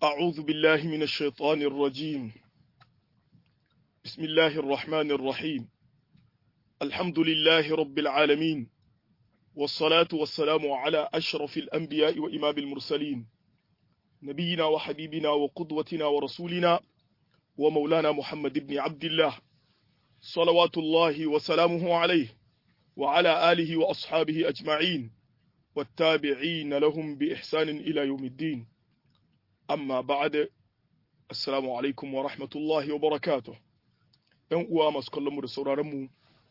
أعوذ بالله من الشيطان الرجيم بسم الله الرحمن الرحيم الحمد لله رب العالمين والصلاة والسلام على أشرف الأنبياء وإمام المرسلين نبينا وحبيبنا وقدوتنا ورسولنا ومولانا محمد بن عبد الله صلوات الله وسلامه عليه وعلى آله وأصحابه أجمعين والتابعين لهم بإحسان إلى يوم الدين amma ba'ad assalamu alaikum wa rahmatullahi wa barakatuh ɗan uwa masu kallon mu da sauraron mu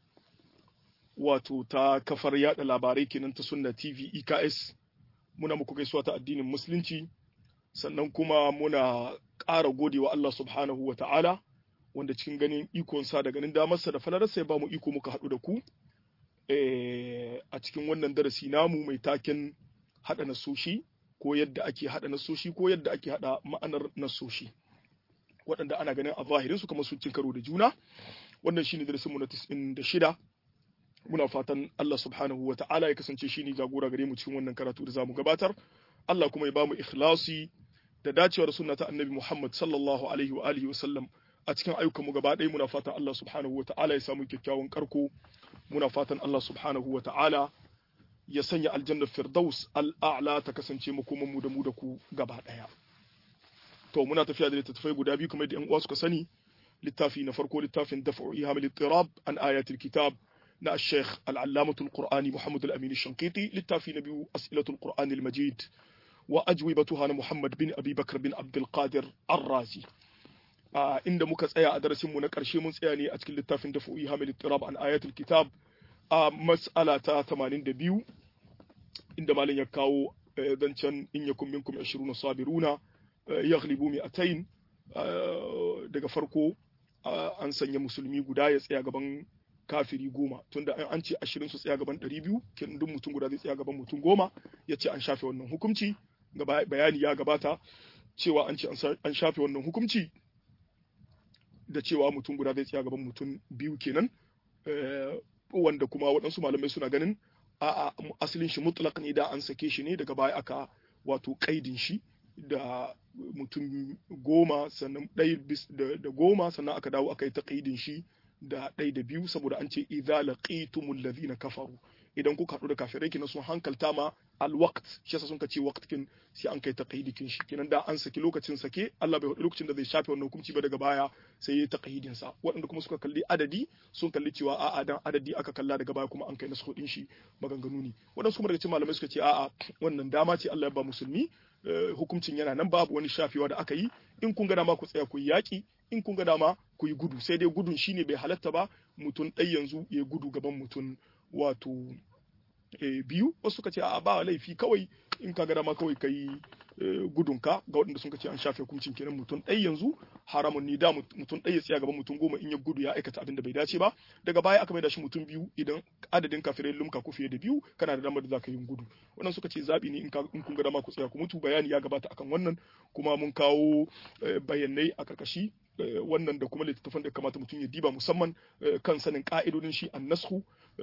wato ta kafar yada labarai kenan ta sunna TV EKS muna muku gaisuwa ta addinin musulunci sannan kuma muna ƙara godewa Allah subhanahu wa ta'ala wanda cikin ganin ikonsa da ganin damarsa da falararsa ya ba mu iko muka haɗu da ku a cikin wannan darasi namu mai taken haɗa nasoshi ko yadda ake haɗa nasoshi ko yadda ake haɗa ma'anar nasoshi waɗanda ana ganin a zahirin su kamar sun cin karo da juna wannan shine darasin mu na 96 muna fatan Allah subhanahu wa ta'ala ya kasance shine jagora gare mu cikin wannan karatu da zamu gabatar Allah kuma ya ba mu ikhlasi da dacewar sunna ta annabi Muhammad sallallahu alaihi wa alihi wa sallam a cikin ayyukan mu gaba ɗaya muna fatan Allah subhanahu wa ta'ala ya samu kyakkyawan karko muna fatan Allah subhanahu wa ta'ala ya sanya aljannar firdaus al'a'la ta kasance makoman mu da mu da ku gaba ɗaya. To, muna tafiya da littattafai guda biyu kamar da ‘yan uwa suka sani, littafi na farko littafin dafa'u ihamil tirab an ayatul kitab na Sheikh al'allamatul Qur'ani Muhammad al-Amin Shankiti, littafi na biyu as'ilatul Qur'ani al-Majid wa ajwibatuha na Muhammad bin Abi Bakar bin Abdul Qadir Ar-Razi. inda muka tsaya a darasin mu na ƙarshe mun tsaya ne a cikin littafin dafa'u ihamil tirab an ayatul kitab a mas'ala ta 82 inda malam ya kawo zancen in yakun minkum 20 sabiruna yaghlibu mi'atayn daga farko an sanya musulmi guda ya tsaya gaban kafiri goma tunda an ce 20 su tsaya gaban 200 kin duk mutum guda zai tsaya gaban mutum goma ya ce an shafe wannan hukunci bayani ya gabata cewa an ce an shafe wannan hukunci da cewa mutum guda zai tsaya gaban mutum biyu kenan wanda kuma waɗansu malamai suna ganin a'a asalin shi mutlaq ne da an sake shi ne daga baya aka wato kaidin shi da mutum goma sannan ɗaya da goma sannan aka dawo aka yi ta kaidin shi da ɗaya da biyu saboda an ce idza laqitumul ladhina kafaru idan kuka haɗu da kafirai kina sun hankalta ma alwaqt shi yasa sun ka ce waqtkin sai an kai taqyidikin shi kinan da an saki lokacin sake Allah bai faɗi lokacin da zai shafe wannan hukunci ba daga baya sai ya taqyidin sa waɗanda kuma suka kalli adadi sun kalli cewa a'a dan adadi aka kalla daga baya kuma an kai nasu din shi maganganu ne waɗansu kuma daga cikin malamai suka ce a'a wannan dama ce Allah ya ba musulmi hukuncin yana nan babu wani shafewa da aka yi in kun ga dama ku tsaya ku yi yaƙi in kun ga dama ku yi gudu sai dai gudun shine bai halatta ba mutum ɗai yanzu ya gudu gaban mutum wato biyu wasu suka ce a ba laifi kawai in ka ga dama kawai ka yi gudunka ga waɗanda sun ce an shafe hukuncin kenan mutum ɗai yanzu haramun ni da mutum ɗai ya tsaya gaban mutum goma in ya gudu ya aikata abin da bai dace ba daga baya aka maida shi mutum biyu idan adadin kafirai lumka ku fiye da biyu kana da damar da zaka yi gudu wannan suka ce zabi ne in kun ga dama ku tsaya ku mutu bayani ya gabata akan wannan kuma mun kawo bayanai a karkashi wannan da kuma littattafan da kamata mutum ya diba musamman kan sanin ka'idodin shi annashu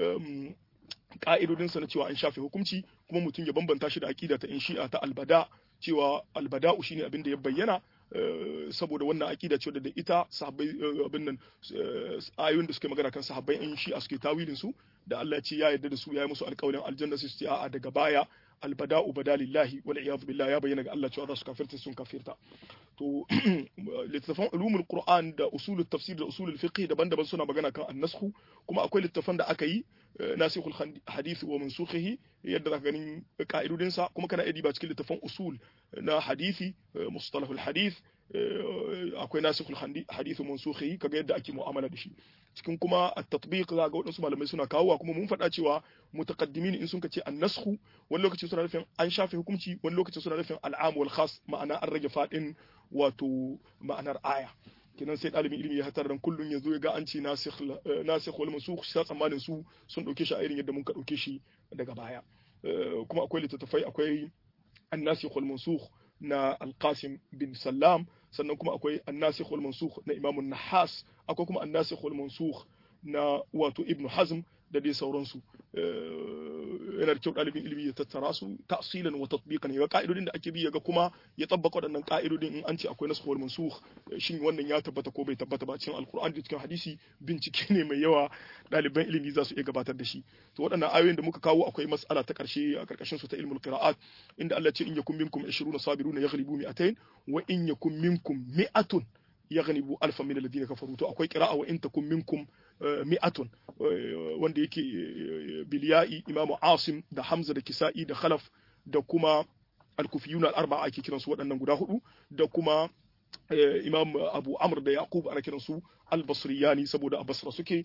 ka'idodinsa na cewa an shafe hukunci kuma mutum ya bambanta shi da aƙida ta in shi'a ta albada cewa albada'u shine abin da ya bayyana saboda wannan aƙida ce da ita sahabbai abin nan ayoyin da suke magana kan sahabbai in shi'a suke tawilin su da Allah ya ce ya yarda da su ya yi musu alƙawarin aljanna su ce a'a daga baya albada'u badalillahi wal iyad billah ya bayyana ga Allah cewa za su kafirta sun kafirta to littafan ulumul qur'an da usulul tafsir da usulul fiqh daban-daban suna magana kan annasku kuma akwai littafan da aka yi nasikhul hadith wa mansukhihi yadda zaka ganin ka'idodin sa kuma kana iya ba cikin littafan usul na hadisi mustalahul hadith akwai nasikhul hadith wa mansukhihi kaga yadda ake mu'amala da shi cikin kuma at-tatbiq za ga wadansu malamai suna kawowa kuma mun faɗa cewa mutaqaddimin in sun ce an-nasxu wani lokaci suna nufin an shafe hukunci wani lokaci suna nufin al'am wal khas ma'ana an rage fadin wato ma'anar aya kenan sai ɗalibin ilimi ya hatar dan kullun ya zo ya ga an ce nasikh wal mansukh sai tsammanin su sun dauke shi a irin yadda mun ka dauke shi daga baya kuma akwai littattafai akwai an-nasikh wal mansukh na al-qasim bin sallam sannan kuma akwai an-nasikh wal mansukh na imam an-nahas akwai kuma an-nasikh wal mansukh na wato ibnu hazm da dai sauransu yana da kyau ɗalibin ilimi ya tattara su ta'silan wa tatbiqan ya ka'idodin da ake bi yaga kuma ya tabbaka waɗannan ka'idodin in an ce akwai nasu wal mansukh shin wannan ya tabbata ko bai tabbata ba cikin alqur'ani da cikin hadisi bincike ne mai yawa ɗaliban ilimi za su iya gabatar da shi to waɗannan ayoyin da muka kawo akwai mas'ala ta ƙarshe a ƙarƙashin su ta ilmul qira'at inda Allah ce in yakum minkum 20 sabiruna yaghlibu mi'atayn wa in yakum minkum mi'atun yaghlibu alfan min alladhina kafaru to akwai qira'a wa in takum minkum mi'atun wanda yake bilya'i imamu asim da hamza da kisa'i da khalaf da kuma al-kufiyuna al-arba'a ake kiransu waɗannan guda hudu da kuma imam abu amr da yaqub ana kiransu al-basriyani saboda a basra suke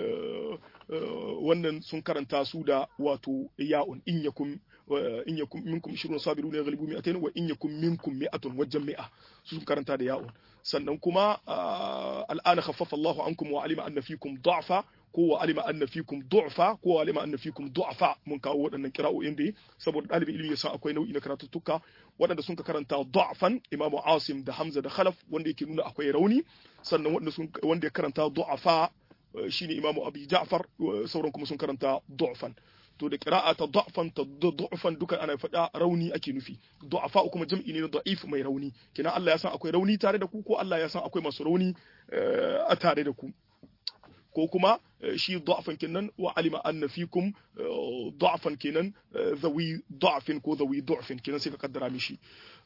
wannan sun karanta su da wato ya'un in yakum in yakum minkum 20 sabiruna yaghlibu mi'atayn wa in yakum minkum mi'atun wajen mi'a sun karanta da ya'un sannan kuma al'ana khaffafa Allahu ankum wa alima anna fikum du'fa ko wa alima anna fikum du'fa ko wa alima anna fikum du'fa mun kawo waɗannan kira'o'in da saboda ɗalibin ilimi ya san akwai nau'i na karatuttuka waɗanda sun ka karanta du'fan Imam Asim da Hamza da Khalaf wanda yake nuna akwai rauni sannan wanda sun wanda ya karanta du'afa shine Imam Abi Ja'far sauran kuma sun karanta du'fan to da qira'a ta da'fan ta du'fan duka ana faɗa rauni ake nufi du'afa kuma jam'i ne na da'if mai rauni kina Allah ya san akwai rauni tare da ku ko Allah ya san akwai masu rauni a tare da ku ko kuma shi da'fan kenan wa alima anna fikum da'fan kenan zawi da'fin ko zawi du'fin kenan sai ka kaddara mishi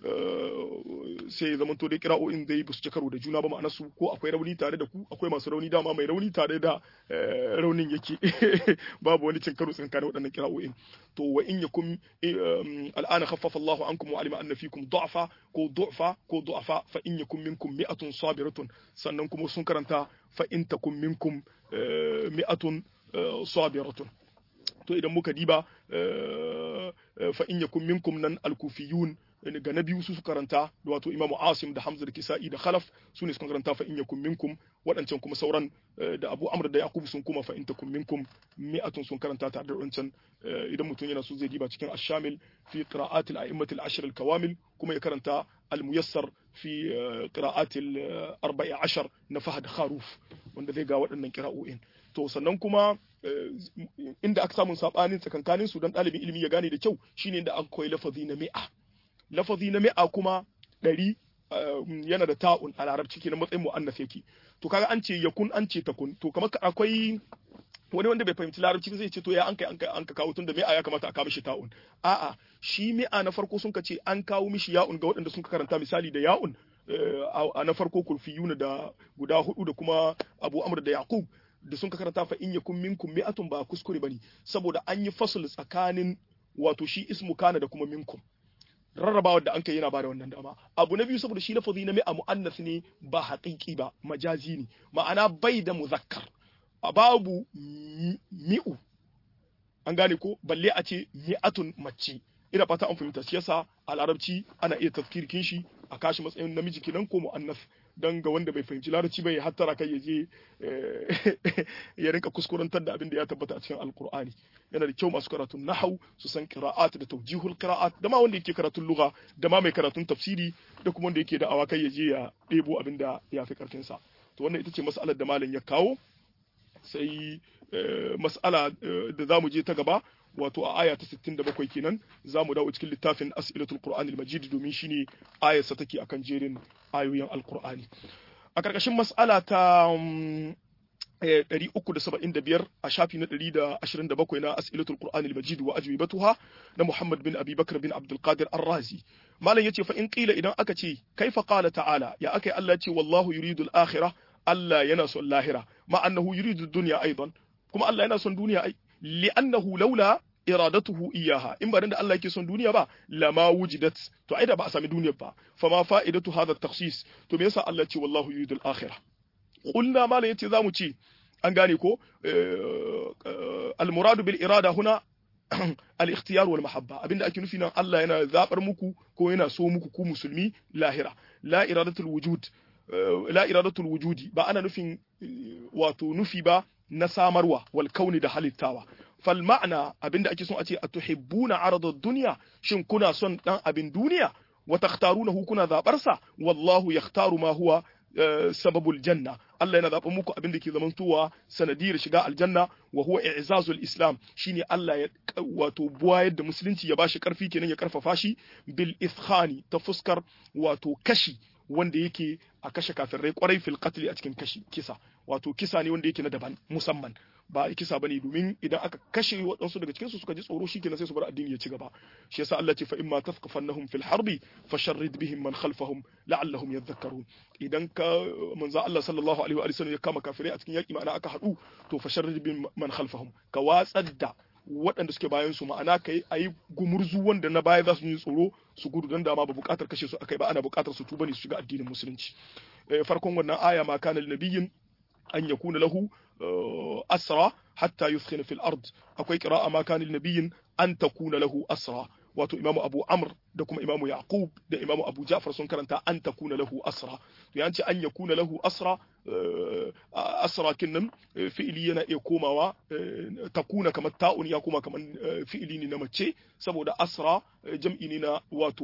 sai zaman to dai kira'o'in dai ba su ci karo da juna ba ma'ana su ko akwai rauni tare da ku akwai masu rauni dama mai rauni tare da raunin yake babu wani cin karo tsakanin waɗannan kira'o'in to wa in yakum al'ana khaffafa Allahu ankum wa alima anna fikum du'fa ko du'fa ko du'afa fa in yakum minkum mi'atun sabiratun sannan kuma sun karanta fa in takum minkum mi'atun sabiratun to idan muka diba fa in yakum minkum nan al-kufiyun ga na biyu su su karanta da wato imamu asim da hamza da kisa'i da khalaf su ne suka karanta fa in yakum minkum waɗancan kuma sauran da abu amr da yaqub sun kuma fa in takum minkum mi'atun sun karanta tare da waɗancan idan mutum yana so zai diba cikin ash-shamil fi qira'at al-a'immat al-ashr al-kawamil kuma ya karanta al-muyassar fi qira'at al-14 na fahad kharuf wanda zai ga waɗannan qira'o'in to sannan kuma inda aka samu sabanin tsakankanin su dan ɗalibin ilimi ya gane da kyau shine inda an koyi lafazi na mi'a lafazi na mi'a kuma ɗari yana da ta'un a larabci kenan matsayin mu'annas yake to kaga an ce yakun an ce takun to kamar akwai wani wanda bai fahimci larabci zai ce to ya an kai an kai an ka kawo tunda mi'a ya kamata a kawo mishi ta'un a'a shi mi'a na farko sun ka ce an kawo mishi ya'un ga waɗanda sun ka karanta misali da ya'un a na farko kurfiyuna da guda hudu da kuma abu amr da yaqub da sun ka karanta fa in yakun minkum mi'atun ba kuskure bane saboda an yi fasl tsakanin wato shi ismu kana da kuma minkum rarrabawar da an kai yana bada wannan dama abu na biyu saboda shi lafazi na mi'a mu'annas ne ba haƙiƙi ba majazi ne ma'ana bai da muzakkar a babu mi'u an gane ko balle a ce mi'atun mace ina fata an fahimta shi yasa a larabci ana iya tafkirkin shi a kashi matsayin namiji kenan ko mu'annas dan ga wanda bai fahimci larabci bai hattara kai ya je ya rinka kuskurantar da abin da ya tabbata a cikin alkur'ani yana da kyau masu karatun nahau su san qira'at da tawjihul qira'at da ma wanda yake karatun lugha da ma mai karatun tafsiri da kuma wanda yake da awakai ya je ya ɗebo abin da ya fi karfin sa to wannan ita ce mas'alar da malam ya kawo sai mas'ala da zamu je ta gaba wato a aya ta 67 kenan za mu dawo cikin littafin as'ilatul qur'anil majid domin shine ayarsa take akan jerin ayoyin alqur'ani a karkashin mas'ala ta 375 a shafi na 127 na as'ilatul qur'anil majid wa ajwibatuha na Muhammad bin Abi Bakr bin Abdul Qadir Ar-Razi malam yace fa in qila idan aka ce kaifa qala ta'ala ya akai Allah ce wallahu yuridu al-akhirah Allah yana son lahira ma annahu yuridu ad-dunya aidan kuma Allah yana son duniya ai li'annahu laula iradatuhu iyaha in ba da Allah yake son duniya ba lama wujidat to ai da ba a sami duniyar ba fama fa'idatu hadha at-takhsis to me yasa Allah ce wallahu yuridu al-akhirah qulna mala yace zamu ce an gane ko al-muradu bil irada huna al-ikhtiyar wal mahabba abinda ake nufi nan Allah yana zabar muku ko yana so muku ku musulmi lahira la iradatul wujud la iradatul wujudi ba ana nufin wato nufi ba na samarwa wal kauni da halittawa fal ma'ana abinda ake son a ce atuhibbuna aradad dunya shin kuna son dan abin duniya wa takhtarunahu kuna zabar sa wallahu yakhtaru ma huwa sababul janna Allah yana zaɓa muku abin da ke zamantowa sanadiyar shiga aljanna wa huwa i'zazul islam shine Allah ya wato buwayar da musulunci ya bashi karfi kenan ya karfafa shi bil ithkhani ta fuskar wato kashi wanda yake a kashe kafirai kwarai fil qatl a cikin kashi kisa wato kisa ne wanda yake na daban musamman ba kisa bane domin idan aka kashe waɗansu daga cikin su suka ji tsoro shikenan sai su bar addini ya ci gaba shi yasa Allah ce fa imma tafqafannahum fil harbi fasharrid bihim man khalfahum la'allahum yadhakkarun idan ka manzo Allah sallallahu alaihi wa sallam ya kama kafirai a cikin yaki ma'ana aka hadu to fasharrid bihim man khalfahum ka watsar da waɗanda suke bayan su ma'ana kai ayi gumurzu wanda na baya za su yi tsoro su gudu dan dama ba buƙatar kashe su akai ba ana buƙatar su tuba ne su shiga addinin musulunci farkon wannan aya ma kana nabiyyin an yakuna lahu asra hatta yuskhina fil ard akwai qira'a ma kana nabiyyin an takuna lahu asra wato imamu abu amr da kuma imamu yaqub da imamu abu ja'far sun karanta an takuna lahu asra to ya ce an yakuna lahu asra asra kinnan fi'ili yana iya komawa takuna kamar ta'un ya koma kamar fi'ili ne na mace saboda asra jam'i ne na wato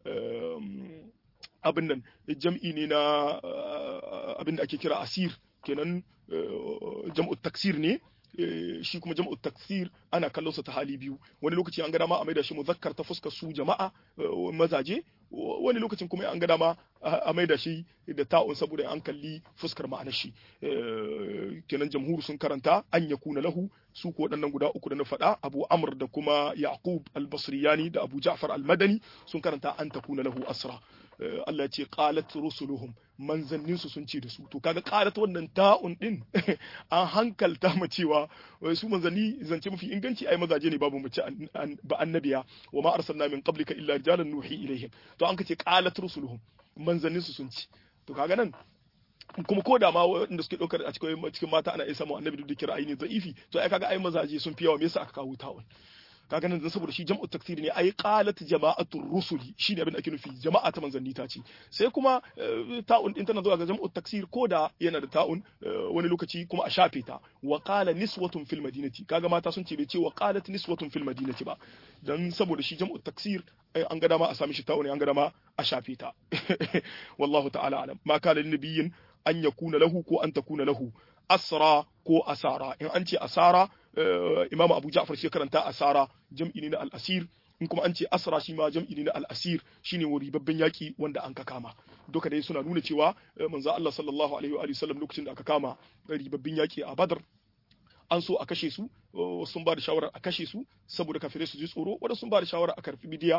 abin nan jam'i ne na abin da ake kira asir kenan jam'u taksir ne shi kuma jam'u taksir ana kallon sa ta hali biyu wani lokaci an ga dama a maida shi muzakkar ta fuskar su jama'a mazaje wani lokacin kuma an ga dama a maida shi da ta'un saboda an kalli fuskar ma'anar shi kenan jamhur sun karanta an yakuna lahu su ko waɗannan guda uku da na faɗa Abu Amr da kuma Yaqub al-Basriyani da Abu Ja'far al-Madani sun karanta an takuna lahu asra Allah ce qalat rusuluhum manzannin su sun ce da su to kaga qalat wannan ta'un din an hankalta mu cewa su manzanni zance mafi inganci ai mazaje ne babu mace ba annabiya wa ma arsalna min qablika illa rijalan nuhi ilaihim to an kace qalat rusuluhum manzannin su sun ci to kaga nan kuma ko da ma waɗanda suke ɗaukar a cikin cikin mata ana iya samu annabi da kira aini za'ifi to ai kaga ai mazaje sun fi yawa me yasa aka kawo ta'un kaga nan saboda shi jam'u taksiri ne ai qalat jama'atu rusuli shine abin da ake nufi jama'a ta manzanni ta ce sai kuma ta'un din tana zuwa ga jam'u taksir ko da yana da ta'un wani lokaci kuma a shafe ta wa qala niswatun fil madinati kaga mata sun ce bai ce wa qalat niswatun fil madinati ba dan saboda shi jam'u taksir an ga dama a sami shi ta'un an ga dama a shafe ta wallahu ta'ala alam ma kana lin nabiyyin an yakuna lahu ko an takuna lahu asra ko asara in an ce asara imamu abu ja'far shi karanta asara jam'i ne na al-asir in kuma an ce asra shi ma jam'i ne na al-asir shine wuri babban yaki wanda an ka kama duka dai suna nuna cewa manzo Allah sallallahu alaihi wa sallam lokacin da aka kama ribabbin yaki a Badr an so a kashe su sun ba da shawarar a kashe su saboda kafirai su ji tsoro wadda sun ba da shawarar a karfi bidiya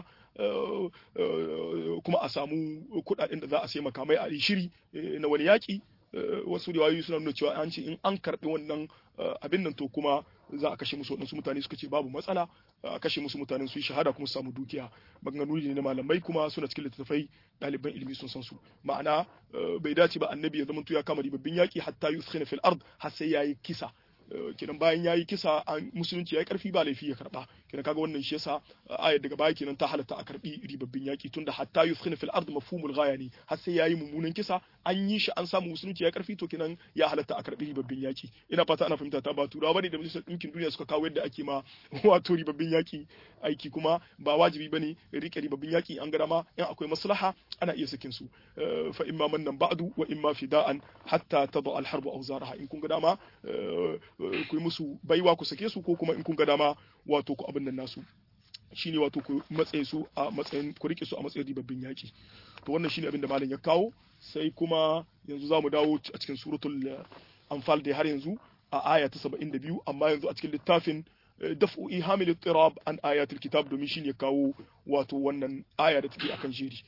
kuma a samu kuɗaɗen da za a sai makamai a shiri na wani yaƙi wasu riwayoyi suna nuna cewa an ce in an karɓi wannan abin nan to kuma za a kashe musu waɗansu mutane suka ce babu matsala a kashe musu mutanen su yi shahada kuma su samu dukiya maganganu ne na malamai kuma suna cikin littattafai ɗaliban ilimi sun san su ma'ana bai dace ba annabi ya zama ya kama ribabbin yaƙi hatta yuskhina fil ard har sai yayi kisa kenan bayan yayi kisa an musulunci yayi karfi ba laifi ya karba kenan kaga wannan shi yasa ayar daga baya kenan ta halatta a karbi ribabbin yaki tunda hatta yuskhina fil ard mafhumul ghaya ne har sai yayi mummunan kisa an yi shi an samu musulunci yayi karfi to kenan ya halatta a karbi ribabbin yaki ina fata ana fahimta ta ba turawa bane da majalisar dinkin duniya suka kawo yadda ake ma wato ribabbin yaki aiki kuma ba wajibi bane rike ribabbin yaki an ga ma in akwai maslaha ana iya sakin su fa imma mannan ba'du wa imma fida'an hatta tada al harbu awzaraha in kun ga dama ku yi musu baiwa ku sake su ko kuma in kun ga dama wato ku abin nan nasu shine wato ku matsayin su a matsayin ku rike su a matsayin ribabbin yaki to wannan shine abin da malam ya kawo sai kuma yanzu zamu dawo a cikin suratul anfal da har yanzu a aya ta 72 amma yanzu a cikin littafin daf'u ihamil ittirab an ayatul kitab domin shine kawo wato wannan aya da take akan jeri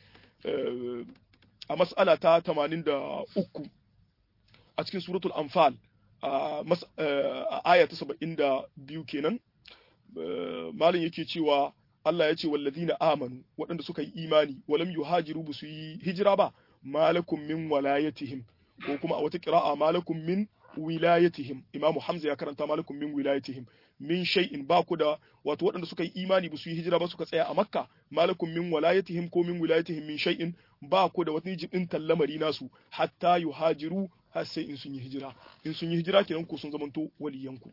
a mas'ala ta 83 a cikin suratul anfal a aya ta saba'in da biyu kenan malin yake cewa Allah ya ce wallazina amanu waɗanda suka yi imani walam yuhajiru ba su yi hijira ba malakum min walayatihim ko kuma a wata kira'a malakum min wilayatihim imamu hamza ya karanta malakum min wilayatihim min shay'in ba ku da wato waɗanda suka yi imani ba su yi hijira ba suka tsaya a makka malakum min walayatihim ko min wilayatihim min shay'in ba ku da wani jibin lamari nasu hatta yuhajiru har sai in sun yi hijira in sun yi hijira kenan ku sun zamanto waliyanku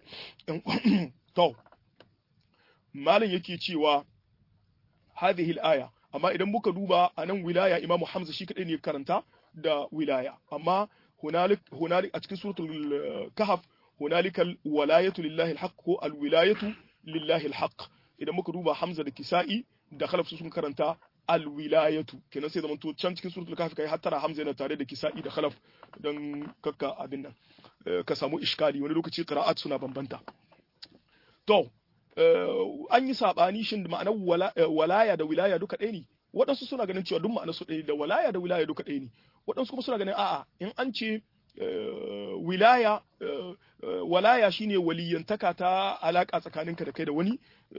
to malam yake cewa hadhihi al-aya amma idan muka duba anan wilaya imamu hamza shi kadai ne karanta da wilaya amma hunalik hunalik a cikin suratul kahf hunalikal walayatu lillahi alhaq ko alwilayatu lillahi alhaq idan muka duba hamza da kisa'i da khalaf sun karanta alwilayatu kenan sai zamanto can cikin suratul kahf kai hattara hamza yana tare da kisa'i da khalaf dan kakka abin nan ka samu iskali wani lokaci qira'at suna bambanta to an yi sabani shin da ma'anar walaya da wilaya duka ɗaya ne waɗansu suna ganin cewa duk ma'anar su ɗaya da walaya da wilaya duka ɗaya ne waɗansu kuma suna ganin a'a in an ce wilaya walaya shine waliyantaka ta alaka tsakaninka da kai da wani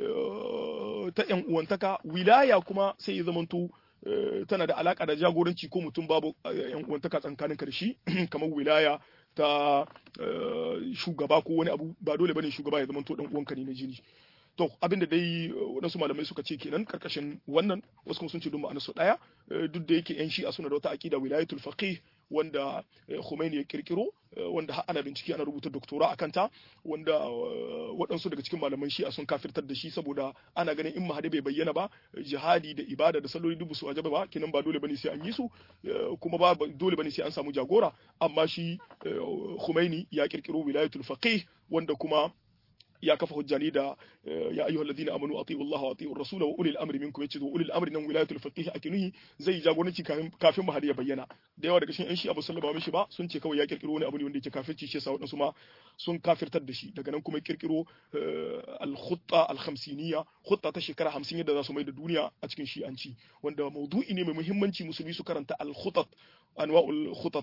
ta yan uwantaka wilaya kuma sai ya zamanto tana da alaka da jagoranci ko mutum babu yan uwantaka tsakaninka da shi kamar wilaya ta shugaba ko wani abu ba dole bane shugaba ya zamanto dan uwanka ne na jini to abin da dai waɗansu malamai suka ce kenan karkashin wannan wasu kuma sun ce duk ma'anar su ɗaya duk da yake yan shi'a suna da wata aqida wilayatul faqih wanda Khomeini ya kirkiro wanda har ana bincike ana rubuta doktora akan ta wanda waɗansu daga cikin malaman shi'a sun kafirtar da shi saboda ana ganin in mahadi bai bayyana ba jihadi da ibada da salloli dubu su wajaba ba kenan ba dole bane sai an yi su kuma ba dole bane sai an samu jagora amma shi Khomeini ya kirkiro wilayatul faqih wanda kuma ya kafa hujja ne da ya ayyuha alladhina amanu atiiu Allah wa atiiu ar-rasul wa ulil amri minkum yace to ulil amri nan wilayatul faqih ake nuhi zai jagoranci kafin kafin mahadi ya bayyana da yawa daga cikin yan shi abu sallama mishi ba sun ce kawai ya kirkiro wani abu ne wanda yake kafirci shi yasa wadansu ma sun kafirtar da shi daga nan kuma kirkiro al-khutta al-khamsiniyya khutta ta shekara 50 yadda za su mai da duniya a cikin shi'anci wanda maudu'i ne mai muhimmanci musulmi su karanta al-khutat anwa'ul khutat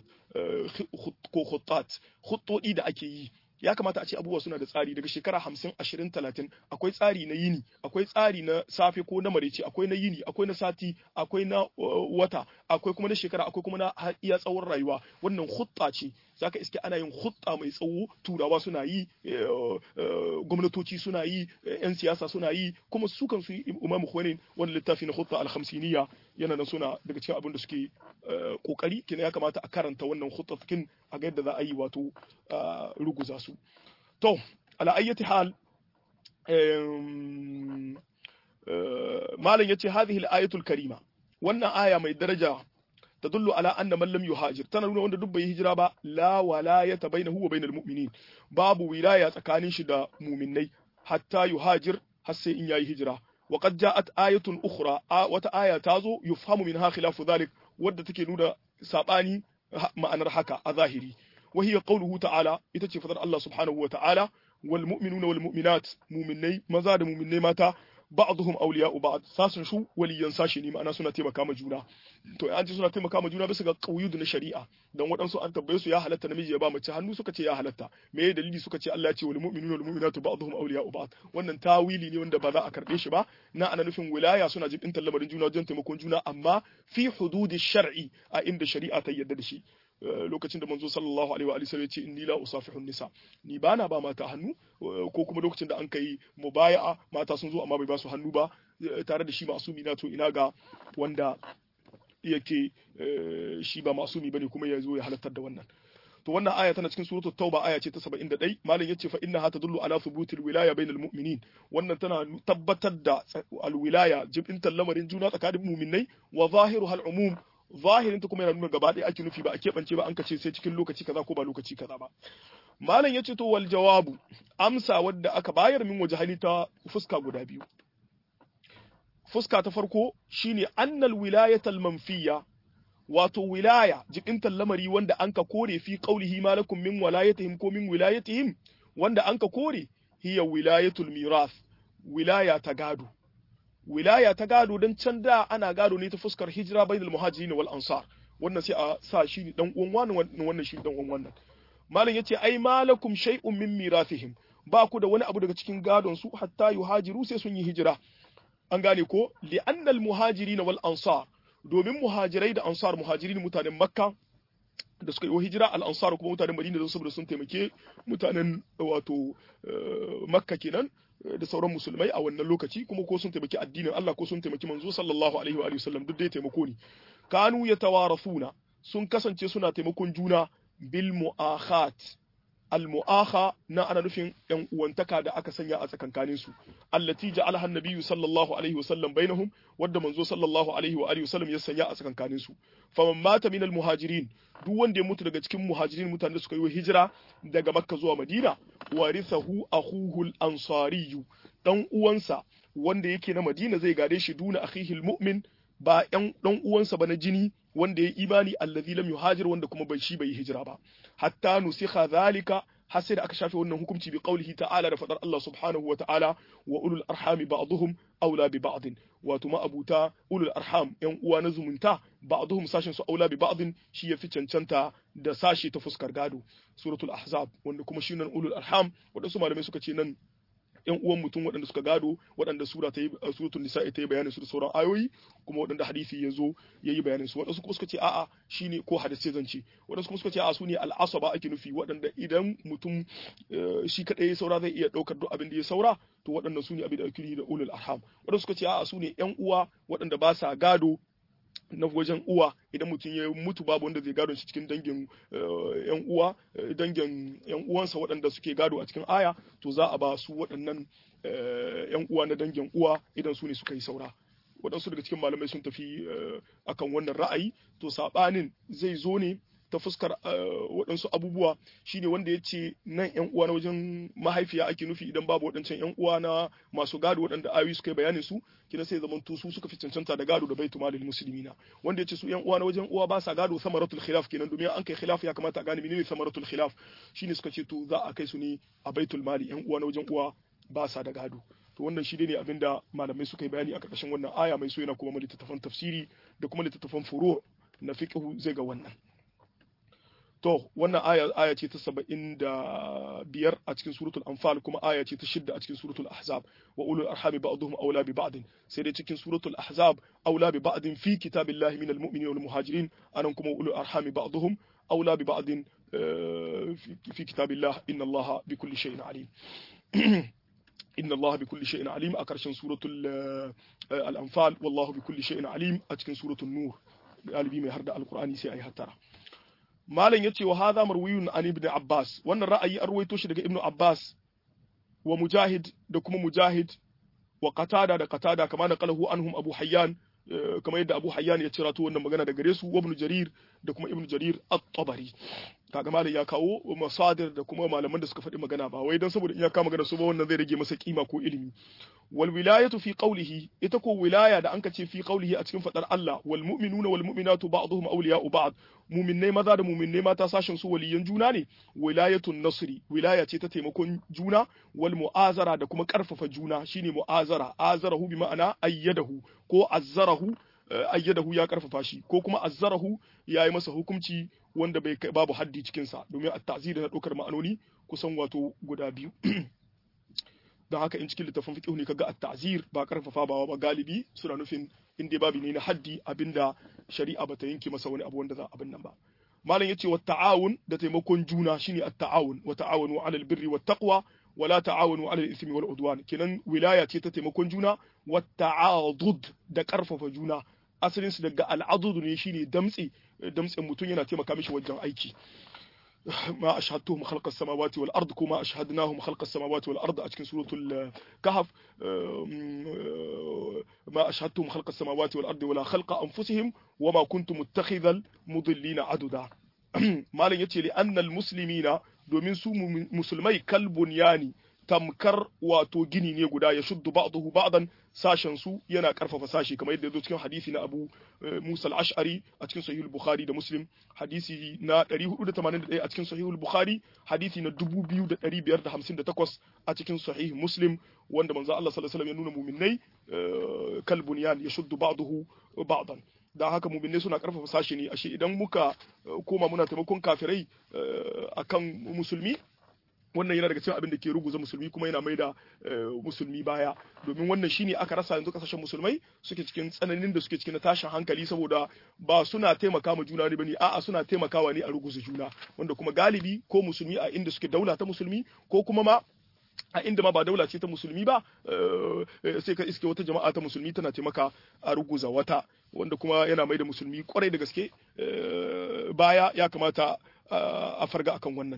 ko khuttat khuttodi da ake yi ya kamata a ce abubuwa suna da tsari daga shekara hamsin ashirin talatin akwai tsari na yini akwai tsari na safe ko na marece akwai na yini akwai na sati akwai na wata akwai kuma na shekara akwai kuma na iya tsawon rayuwa wannan hutta ce zaka iske ana yin hutta mai tsawo turawa suna yi gwamnatoci suna yi yan siyasa suna yi kuma su kan su imamu khomeini wani littafi na hutta al-khamsiniya yana nan suna daga cikin abin da suke kokari kina ya kamata a karanta wannan hutta a ga yadda za a yi wato ruguza su to ala ayyati hal malam yace hadhihi al-ayatul karima wannan aya mai daraja tadullu ala anna man lam yuhajir tana nuna wanda duk bai hijira ba la walayata bainahu wa bainal mu'minin babu wilaya tsakanin shi da mu'minnai hatta yuhajir har sai in yayi hijira wa qad ja'at ayatun ukhra wata aya tazo yufhamu minha khilafu dhalik wadda take nuna sabani ma'anar haka a zahiri وهي قوله تعالى itace fadar Allah subhanahu wa ta'ala wal mu'minuna wal mu'minat mu'minnai maza da mu'minnai mata ba'dhum awliya'u ba'd sasun shu waliyan sashi ne ma'ana suna taimaka ma juna to an ce suna taimaka ma juna bisa ga qauyud na shari'a dan waɗansu an tabbaye su ya halatta namiji ya ba mace hannu suka ce ya halatta me dalili suka ce Allah ya ce wal mu'minuna wal mu'minatu ba'dhum awliya'u ba'd wannan tawili ne wanda ba za a karbe shi ba na ana nufin wilaya suna jibin lamarin juna wajen taimakon juna amma fi hududi shar'i a inda shari'a ta yarda da shi lokacin da manzo sallallahu alaihi wa sallam ya ce inni la usafihu nisa ni bana ba mata hannu ko kuma lokacin da an kai mubaya'a mata sun zo amma bai ba su hannu ba tare da shi masumi na to ina ga wanda yake shi ba masumi bane kuma ya zo ya halartar da wannan to wannan aya tana cikin suratul tauba aya ce ta 71 malam yace fa innaha tadullu ala thubutil wilaya bainal mu'minin wannan tana tabbatar da alwilaya jibintan lamarin juna tsakanin mu'minai wa zahiruha al-umum zahirin ta kuma yana nuna gaba ɗaya ake nufi ba a keɓance ba an kace sai cikin lokaci kaza ko ba lokaci kaza ba malam yace to wal jawabu amsa wadda aka bayar min waje hali ta fuska guda biyu fuska ta farko shine annal wilayatal manfiya wato wilaya jibintan lamari wanda anka kore fi qaulihi malakum min walayatihim ko min wilayatihim wanda anka kore hiya wilayatul mirath wilaya ta gado wilaya ta gado don can da ana gado ne ta fuskar hijira bainal muhajirin wal ansar wannan sai a sa shi ne dan uwan wannan wannan shi dan uwan wannan malam yace ai malakum shay'un min mirathihim ba ku da wani abu daga cikin gadon su hatta yuhajiru sai sun yi hijira an gane ko li annal muhajirin wal ansar domin muhajirai da ansar muhajirin mutanen makka da suka yi hijira al ansar kuma mutanen madina don saboda sun taimake mutanen wato makka kenan da sauran musulmai a wannan lokaci kuma ko sun taimaki addinin Allah ko sun taimaki manzo sallallahu alaihi wa sallam duk dai taimako ne kanu yatawarafuna sun kasance suna taimakon juna bil mu'akhat al-mu'akha na ana nufin yan uwantaka da aka sanya a tsakankanin su allati ja'alaha an-nabiyyu sallallahu alaihi wasallam bainahum wadda manzo sallallahu alaihi wa alihi wasallam ya sanya a tsakankanin su faman mata min al-muhajirin duk wanda ya mutu daga cikin muhajirin mutanen da suka yi hijira daga makka zuwa madina warithahu akhuhu al-ansari dan uwansa wanda yake na madina zai gade shi duna akhihi al-mu'min ba ɗan ɗan uwansa ba na jini wanda ya imani allazi lam yuhajir wanda kuma bai shi bai yi hijira ba hatta nusikha zalika har sai da aka shafe wannan hukunci bi qaulihi ta'ala da fadar Allah subhanahu wa ta'ala wa ulul arhami ba'dhum aula bi ba'd wato ma abuta ulul arham yan uwa na zumunta ba'dhum sashin su aula bi ba'd shi yafi cancanta da sashi ta fuskar gado suratul ahzab wanda kuma shi nan ulul arham wadansu malamai suka ce nan yan uwan mutum waɗanda suka gado waɗanda sura ta yi suratul nisa'i ta yi bayanin su da sauran ayoyi kuma waɗanda hadisi ya zo ya yi bayanin su waɗansu kuma suka ce a'a shine ko hadisi zance waɗansu kuma suka ce a'a su ne al'asaba ake nufi waɗanda idan mutum shi kaɗai ya saura zai iya ɗaukar duk abin da ya saura to waɗannan su ne abin da ake da ulul arham waɗansu suka ce a'a su ne yan uwa waɗanda ba sa gado na wajen uwa idan mutum ya mutu babu wanda zai gado shi cikin dangin yan uwa dangin yan uwansa waɗanda suke gado a cikin aya to za a ba su waɗannan yan uwa na dangin uwa idan su ne suka yi saura waɗansu daga cikin malamai sun tafi akan wannan ra'ayi to saɓanin zai zo ne ta fuskar waɗansu abubuwa shine wanda ya ce nan yan uwa na wajen mahaifiya ake nufi idan babu waɗancan yan uwa na masu gado waɗanda ayoyi suka yi bayanin su kina sai zaman su suka fi cancanta da gado da baitu malil muslimina wanda ya ce su yan uwa na wajen uwa ba sa gado samaratul khilaf kenan domin an kai khilaf ya kamata a gane menene samaratul khilaf shine suka ce to za a kai su ne a baitul mali yan uwa na wajen uwa ba sa da gado to wannan shi ne abinda malamai suka yi bayani a ƙarƙashin wannan aya mai so yana kuma littattafan tafsiri da kuma littattafan furu na fiqhu zai ga wannan To, wannan aya aya ce ta saba'in da biyar a cikin suratul anfal kuma aya ce ta shidda a cikin suratul ahzab wa ulul arhami ba'dhum aula bi ba'd sai dai cikin suratul ahzab aula bi ba'd fi kitabillahi minal mu'minin wal muhajirin anan kuma ulul arhami ba'dhum aula bi ba'd fi kitabillah inna allaha bi kulli shay'in alim inna allaha bi kulli shay'in alim a karshen suratul al-anfal wallahu bi kulli shay'in alim a cikin suratul nur galibi mai har da alqur'ani sai ayi hattara malam ya ce wa hadha marwiyun an ibn abbas wannan ra'ayi an ruwaito shi daga ibn abbas wa mujahid da kuma mujahid wa qatada da qatada kama na qalahu anhum abu hayyan kamar yadda abu hayyan ya cira to wannan magana da gare su wa ibn jarir da kuma ibn jarir at-tabari kaga malam ya kawo masadir da kuma malaman da suka faɗi magana ba wai dan saboda in ya kama magana su ba wannan zai rage masa kima ko ilimi wal wilayatu fi qawlihi ita ko wilaya da anka ce fi qawlihi a cikin fadar Allah wal mu'minuna wal mu'minatu ba'dhum awliya'u ba'd mu'minnai maza da mu'minnai mata sashin su waliyan juna ne wilayatun nasri wilaya ce ta taimakon juna wal mu'azara da kuma karfafa juna shine mu'azara azarahu bi ma'ana ayyadahu ko azzarahu ayyadahu ya karfafa shi ko kuma azzarahu ya yi masa hukunci wanda bai babu haddi cikinsa domin at-ta'zir na ɗaukar ma'anoni kusan wato guda biyu don haka in cikin littafin fiqh ne kaga at-ta'zir ba karfafa ba ba galibi suna nufin in dai babu ne na haddi abinda shari'a bata yanke masa wani abu wanda za abin nan ba malam yace wa ta'awun da taimakon juna shine at-ta'awun wa ta'awunu 'alal birri wat taqwa wa la ta'awunu 'alal ithmi wal udwan kenan wilaya ce ta taimakon juna wa ta'adud da karfafa juna asalin su daga al'adud ne shine damtse damtsen mutum yana taimaka mishi wajen aiki ما أشهدتهم خلق السماوات والأرض كما أشهدناهم خلق السماوات والأرض أتكن سورة الكهف ما أشهدتهم خلق السماوات والأرض ولا خلق أنفسهم وما كنت متخذ المضلين عددا ما لن يتي لأن المسلمين domin su musulmai kalbun yani tamkar wato gini ne guda ya shuddu ba'dahu ba'dan sashen su yana karfafa sashi kamar yadda yazo cikin hadisi na Abu Musa al-Ash'ari a cikin Sahih al-Bukhari da Muslim hadisi na 481 a cikin Sahih al-Bukhari hadisi na 2558 a cikin Sahih Muslim wanda manzo Allah sallallahu alaihi wasallam ya nuna mu'minnai kalbunyan ya shuddu ba'dahu ba'dan da haka muminai suna karfafa sashi ne ashe idan muka koma muna taimakon kafirai akan musulmi wannan yana daga cikin abin da ke ruguza musulmi kuma yana mai da musulmi baya domin wannan shine aka rasa yanzu kasashen musulmai suke cikin tsananin da suke cikin tashin hankali saboda ba suna taimaka ma juna ne bane a'a suna taimakawa ne a ruguza juna wanda kuma galibi ko musulmi a inda suke daula ta musulmi ko kuma ma a inda ma ba daula ce ta musulmi ba sai ka iske wata jama'a ta musulmi tana taimaka a ruguza wata wanda kuma yana mai da musulmi kwarai da gaske baya ya kamata a farga akan wannan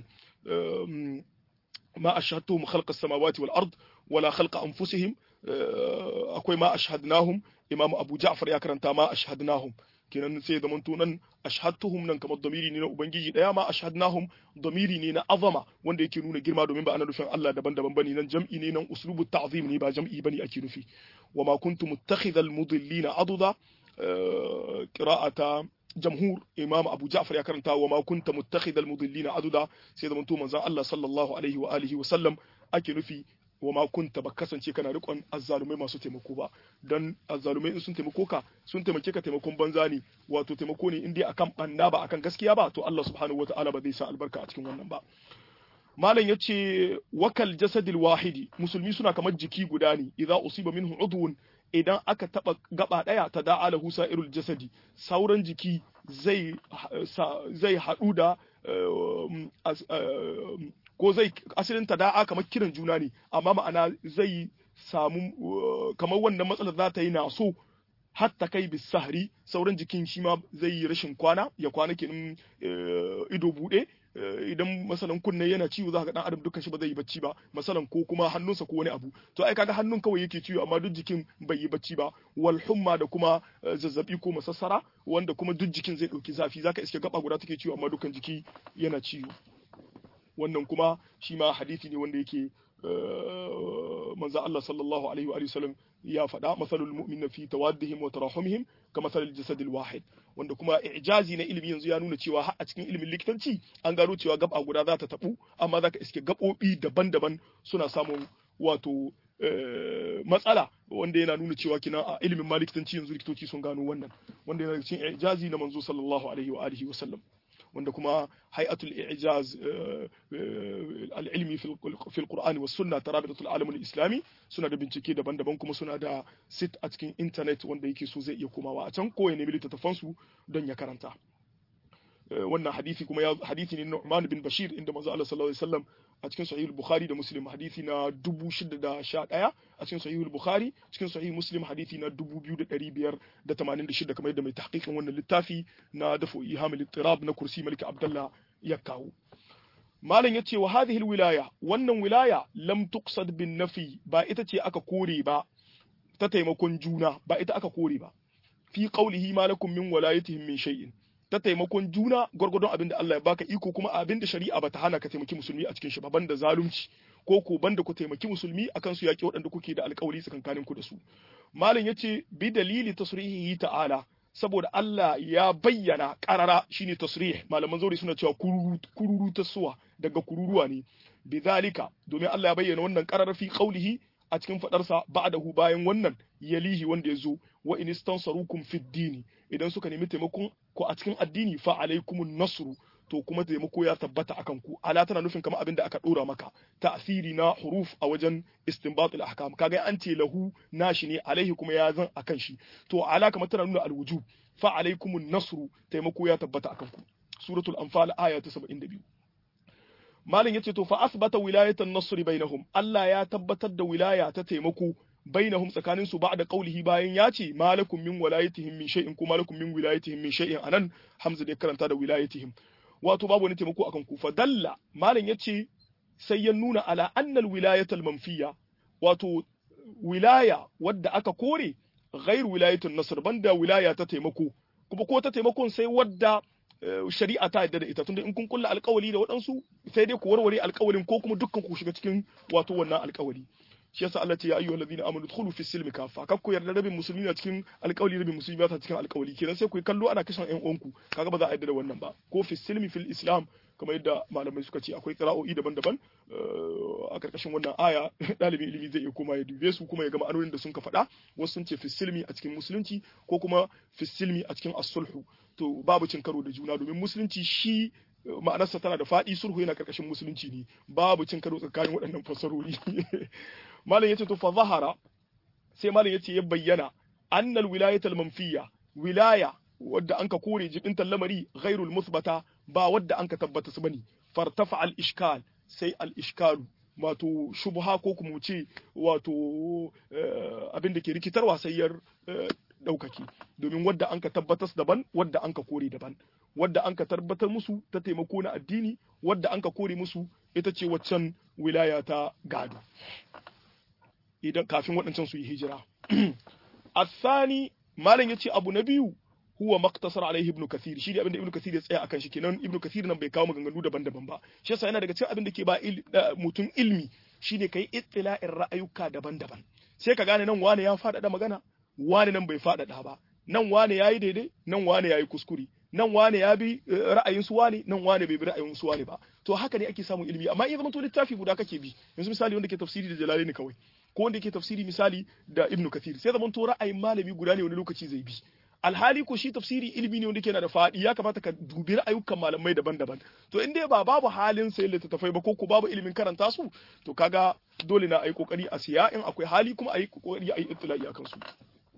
ma ashhadtuhum khalqa as-samawati wal ard wala khalqa anfusihim akwai ma ashhadnahum imam abu ja'far ya karanta ma ashhadnahum kenan sai zaman tunan ashhadtuhum nan kamar damiri ne na ubangiji daya ma ashhadnahum damiri ne na azama wanda yake nuna girma domin ba ana nufin Allah daban-daban bane nan jam'i ne nan uslubu ta'zim ne ba jam'i bane ake nufi wa ma kuntu muttakhidhal mudillina aduda qira'ata jamhur imam abu ja'far ya karanta wa ma kunta muttakhidhal mudillina aduda sai zaman to manzon Allah sallallahu alaihi wa alihi wa sallam ake nufi wa ma kunta ba kasance kana rikon azzalumai masu taimako ba dan azzalumai in sun taimako ka sun taimake ka taimakon banza ne wato taimako ne in dai akan banna ba akan gaskiya ba to Allah subhanahu wataala ba zai sa albarka a cikin wannan ba malam yace wakal jasadil wahidi musulmi suna kamar jiki guda ne idza usiba minhu udwun idan aka taba gaba daya ta da'a lahu sa'irul jasadi sauran jiki zai zai hadu da ko zai asalin ta da'a kamar kiran juna ne amma ma'ana zai samu kamar wannan matsalar za ta yi na so hatta kai bis sahri sauran jikin shi ma zai yi rashin kwana ya kwana kenan ido bude idan masalan kunne yana ciwo za ka dan adam dukkan shi ba zai yi bacci ba masalan ko kuma hannunsa ko wani abu to ai kaga hannun kawai yake ciwo amma duk jikin bai yi bacci ba wal humma da kuma zazzabi ko masassara wanda kuma duk jikin zai dauki zafi zaka iske gaba guda take ciwo amma dukkan jiki yana ciwo wannan kuma shi ma hadisi ne wanda yake manzo Allah sallallahu alaihi wa sallam ya faɗa masalul mu'min fi tawaddihim wa tarahumihim ka masalul jasadil wahid wanda kuma ijazi na ilimi yanzu ya nuna cewa har a cikin ilimin likitanci an gano cewa gaba guda za ta tabu amma zaka iske gabobi daban-daban suna samun wato matsala wanda yana nuna cewa kina a ilimin ma likitanci yanzu likitoci sun gano wannan wanda yana cikin ijazi na manzo sallallahu alaihi wa alihi wa sallam wanda kuma hay'atul i'jaz al-ilmi fi al-Qur'ani was sunna tarabitul alam al-islami suna da bincike daban-daban kuma suna da sit a cikin internet wanda yake so zai iya komawa a can ko ya nemi littattafan su don ya karanta wannan hadisi kuma ya hadisi ne Nu'man bin Bashir inda manzo Allah sallallahu alaihi wasallam a cikin sahih al-Bukhari da Muslim hadisi na 6011 a cikin sahih al-Bukhari cikin sahih Muslim hadisi na 2586 kamar yadda mai tahqiqin wannan littafi na dafu ihamul ittirab na kursi Malik Abdullah ya kawo malam yace wa hadhihi al-wilaya wannan wilaya lam tuqsad bin nafi ba ita ce aka kore ba ta taimakon juna ba ita aka kore ba fi qawlihi malakum min walayatihim min shay'in ta taimakon juna gwargwadon abin da Allah ya baka iko kuma abin da shari'a bata hana ka taimaki musulmi a cikin shi ba banda zalunci ko ko banda ku taimaki musulmi akan su yaki waɗanda kuke da alƙawari tsakankanin ku da su malam yace bi dalili tasrihihi ta'ala saboda Allah ya bayyana karara shine tasrih malaman zauri suna cewa kururu kururu tasuwa daga kururuwa ne bidhalika domin Allah ya bayyana wannan karara fi qaulihi a cikin fadarsa ba'dahu bayan wannan yalihi wanda ya zo wa in istansarukum fid dini idan suka nemi taimakon ku a cikin addini fa alaikumun nasru to kuma taimako ya tabbata akan ku ala tana nufin kamar abin da aka dora maka ta'siri na huruf a wajen istinbatul ahkam kaga an ce lahu nashi ne alaihi kuma ya zan akan shi to ala kamar tana nuna alwujub fa alaikumun nasru taimako ya tabbata akan ku suratul anfal aya ta 72 malin yace to fa asbata wilayatan nasri bainahum Allah ya tabbatar da wilaya ta taimako bainahum tsakanin su ba'da qaulihi bayan ya ce malakum min wilayatihim min shay'in ko malakum min wilayatihim min shay'in anan hamza da karanta da wilayatihim wato babu wani taimako akan ku fa dalla malin yace sai ya nuna ala annal wilayatal manfiya wato wilaya wadda aka kore ghairu wilayatun nasr banda wilaya ta taimako kuma ko ta taimakon sai wadda shari'a ta yadda da ita tunda in kun kulla alkawali da waɗansu sai dai ku warware alkawalin ko kuma dukkan ku shiga cikin wato wannan alkawali shi yasa Allah ce ya ayyuhal ladina amanu dkhulu fi silmi kafa kar ku yarda rabin musulmi na cikin alkawali rabin musulmi ba ta cikin alkawali kenan sai ku kallo ana kashin ƴan uwanku kaga ba za a yarda da wannan ba ko fi silmi fil islam kamar yadda malamai suka ce akwai qira'o'i daban-daban a karkashin wannan aya dalibin ilimi zai iya koma ya dube su kuma ya ga ma'anonin da sun ka faɗa wasu sun ce fi silmi a cikin musulunci ko kuma fi silmi a cikin as-sulhu to babu cin karo da juna domin musulunci shi ma'anarsa tana da faɗi sulhu yana karkashin musulunci ne babu cin karo tsakanin waɗannan fasarori malam yace to fa zahara sai malam yace ya bayyana annal wilayatul manfiya wilaya wadda anka kore jibin lamari ghairul musbata ba wadda anka tabbata su bane fartafa al ishkal sai al ishkalu wato shubha ko kuma ce wato abin da ke rikitarwa sai ya ɗaukaki domin wadda an ka tabbatar daban wadda an ka kore daban wadda an ka tabbatar musu ta taimako na addini wadda an ka kore musu ita ce waccan wilaya ta gado idan kafin waɗancan su yi hijira asani malam yace abu na biyu huwa maktasar alaihi ibnu kathir shi ne abinda ibnu kathir ya tsaya akan shi kenan ibnu kathir nan bai kawo maganganu daban-daban ba shi yasa yana daga cikin abin da ke ba mutum ilmi shine kai ittila'in ra'ayuka daban-daban sai ka gane nan wane ya faɗaɗa magana wane nan bai faɗaɗa ba nan wane yayi daidai nan wane yayi kuskure nan wane ya bi ra'ayin su wane nan wane bai bi ra'ayin su wane ba to haka ne ake samun ilimi amma in zama to littafi guda kake bi yanzu misali wanda ke tafsiri da jalalaini kawai ko wanda ke tafsiri misali da ibnu kathir sai zaman to ra'ayin malami guda ne wani lokaci zai bi alhali ko shi tafsiri ilimi ne wanda ke na da faɗi ya kamata ka dubi ra'ayukan malamai daban-daban to in dai ba babu halin sayan littattafai ba ko ko babu ilimin karanta su to kaga dole na ayi kokari a siya in akwai hali kuma ayi kokari ayi ittila'i akan su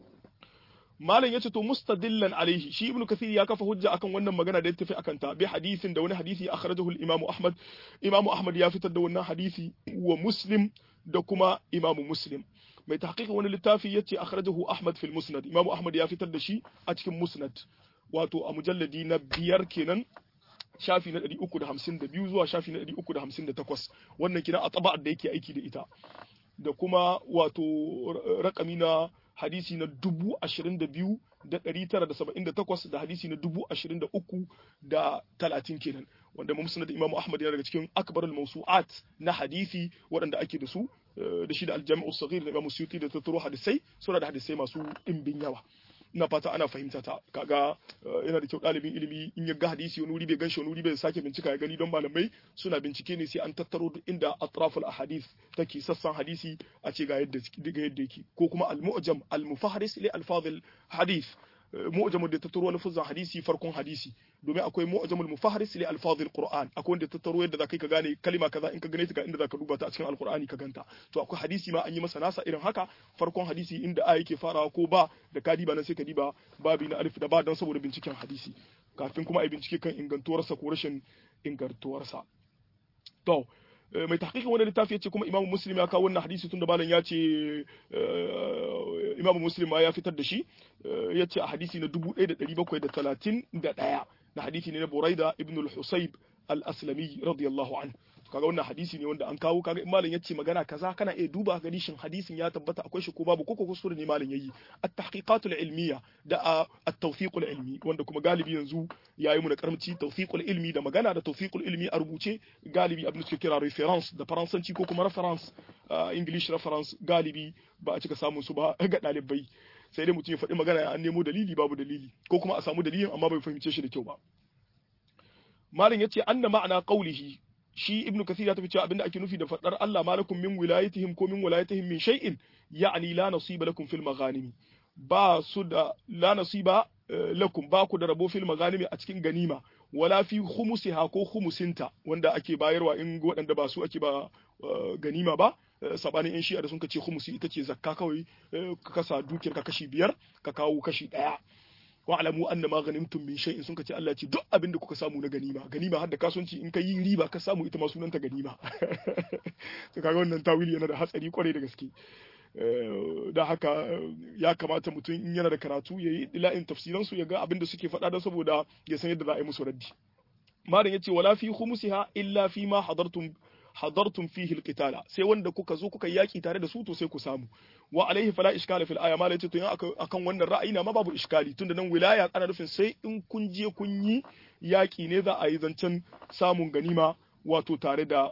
malam yace to mustadillan alaihi shi ibnu kathir ya kafa hujja akan wannan magana da ya tafi akan ta bi hadisin da wani hadisi akhrajahu al-imamu ahmad imamu ahmad ya fitar da wannan hadisi wa muslim da kuma imamu muslim mai tahqiqin wani littafi yace akhrajahu ahmad fil musnad imamu ahmad ya fitar da shi a cikin musnad wato a mujalladi na biyar kenan shafi na 352 zuwa shafi na 358 wannan kina a taba'ar da yake aiki da ita da kuma wato rakami na hadisi na dubu ashirin da biyu da ɗari tara da saba'in da takwas da hadisi na dubu ashirin da uku da talatin kenan wanda musnad imamu ahmad yana daga cikin akbarul mawsu'at na hadisi waɗanda ake da su da shi da aljami'u saghir da imamu suyuti da tattaro hadisai suna da hadisai masu ɗimbin yawa ina fata ana fahimta ta kaga yana da kyau ɗalibin ilimi in ya ga hadisi wani wuri bai ganshi wani wuri bai sake bincika ya gani don malamai suna bincike ne sai an tattaro duk inda atraful ahadith take sassan hadisi a ce ga yadda ga yadda yake ko kuma al-mu'jam al-mufahris li alfazil hadith mu'jamul da tattaro lafazan hadisi farkon hadisi domin akwai mu'jamul mufahris li alfazil qur'an akwai wanda tattaro yadda zakai ka gane kalima kaza in ka gane ta ga inda zaka duba ta a cikin alqur'ani ka ganta to akwai hadisi ma an yi masa nasa irin haka farkon hadisi inda a yake farawa ko ba da ka diba nan sai ka diba babi na alif da ba dan saboda binciken hadisi kafin kuma a bincike kan ingantuwarsa ko rashin ingantuwarsa to mai tahqiqin wani littafi yace kuma Imam Muslim ya kawo wannan hadisi tunda malam ya ce Imam Muslim ma ya fitar da shi yace a hadisi na 1731 na hadisi ne na Buraida ibn al-Husayb al-Aslami radiyallahu anhu kaga wannan hadisi ne wanda an kawo kaga in malam yace magana kaza kana iya duba gani shin hadisin ya tabbata akwai shi ko babu ko kuskure ne malam yayi at-tahqiqatul ilmiya da at-tawfiqul ilmi wanda kuma galibi yanzu yayi mu na karamci tawfiqul ilmi da magana da tawfiqul ilmi a rubuce galibi abin da suke kira reference da faransanci ko kuma reference english reference galibi ba a cika samun su ba ga dalibai sai dai mutum ya faɗi magana an nemo dalili babu dalili ko kuma a samu dalilin amma bai fahimce shi da kyau ba malam yace anna ma'ana qawlihi shi ibnu kathir ya tafi cewa abinda ake nufi da fadar Allah malakum min wilayatihim ko min wilayatihim min shay'in ya'ni la nasiba lakum fil maghanimi ba su da la nasiba lakum ba ku da rabo fil maghanimi a cikin ganima wala fi khumusiha ko khumusinta wanda ake bayarwa in waɗanda ba su ake ba ganima ba sabanin in shi'a da sun ce khumusi ita ce zakka kawai ka kasa dukiyar ka kashi biyar ka kawo kashi ɗaya wa'lamu anna ma ghanimtum min shay'in sun kace Allah ce duk abin da kuka samu na ganima ganima har da kasuwanci in ka yi riba ka samu ita ma sunanta ganima to kaga wannan tawili yana da hatsari kwarai da gaske da haka ya kamata mutum in yana da karatu ya yi ila'in tafsiran su ya ga abin da suke faɗa don saboda ya san yadda za a yi musu raddi malam yace wala fi khumusiha illa fi ma hadartum hadartum fihi alqitala sai wanda kuka zo kuka yaki tare da su to sai ku samu wa alaihi fala iskala fil aya malai ce to yan akan wannan ra'ayi na ma babu iskali tunda nan wilaya ana nufin sai in kun je kun yi yaki ne za a yi zancen samun ganima wato tare da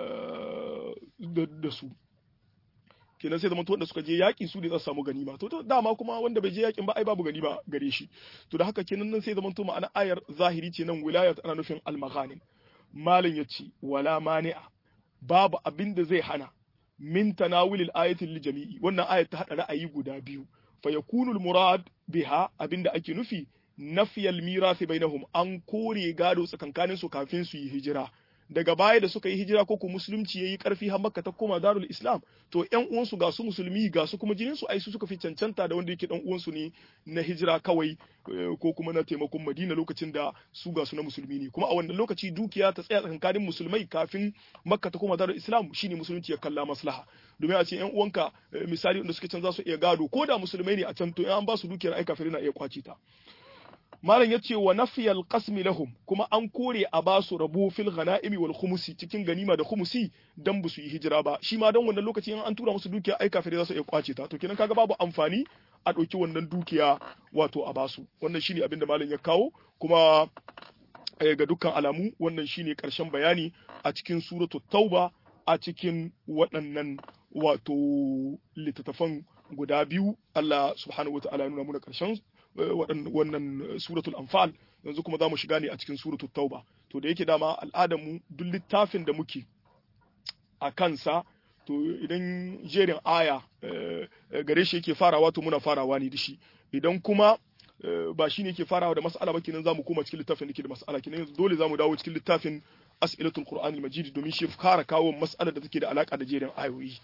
da su kenan sai zaman wanda suka je yaki su ne za su samu ganima to dama kuma wanda bai je yakin ba ai babu ganima gare shi to da haka kenan nan sai zaman to ma'ana ayar zahiri ce nan wilaya ana nufin al-maghanim malin yace wala mani'a babu abin da zai hana min tanawulil ayatin li jami'i wannan ayat ta hada ra'ayi guda biyu fa yakunu al murad biha abinda ake nufi nafiyal mirasi bainahum an kore gado tsakankanin su kafin su yi hijira daga baya da suka yi hijira ko ko musulunci yayi karfi har makka ta koma darul islam to ƴan uwansu ga su musulmi ga su kuma jinin su ai su suka fi cancanta da wanda yake dan uwansu ne na hijira kawai ko kuma na taimakon madina lokacin da su ga su na musulmi ne kuma a wannan lokaci dukiya ta tsaya tsakankanin musulmai kafin makka ta koma darul islam shine musulunci ya kalla maslaha domin a ce ƴan uwanka misali wanda suke can za su iya gado ko da musulmai ne a can to an ba su dukiyar ai kafirai na iya kwace ta malam ya ce wa nafiyal qasmi lahum kuma an kore a ba su rabu fil ghanaimi wal khumusi cikin ganima da khumusi dan ba su yi hijira ba shi ma dan wannan lokaci in an tura musu dukiya ai kafirai za su iya kwace ta to kenan kaga babu amfani a ɗauki wannan dukiya wato a basu wannan shine abin da malam ya kawo kuma ga dukkan alamu wannan shine karshen bayani a cikin suratul tauba a cikin waɗannan wato littattafan guda biyu Allah subhanahu wata'ala ya nuna muna karshen wannan suratul anfal yanzu kuma za mu shiga ne a cikin suratul tauba to da yake dama al'adar mu duk littafin da muke a kansa to idan jerin aya gare shi yake farawa to muna farawa ne da shi idan kuma ba shi ne yake farawa da mas'ala ba kenan zamu koma cikin littafin da ke da mas'ala kenan yanzu dole zamu dawo cikin littafin as'ilatul qur'anil majid domin shi fara kawo mas'alar da take da alaka da jerin ayoyi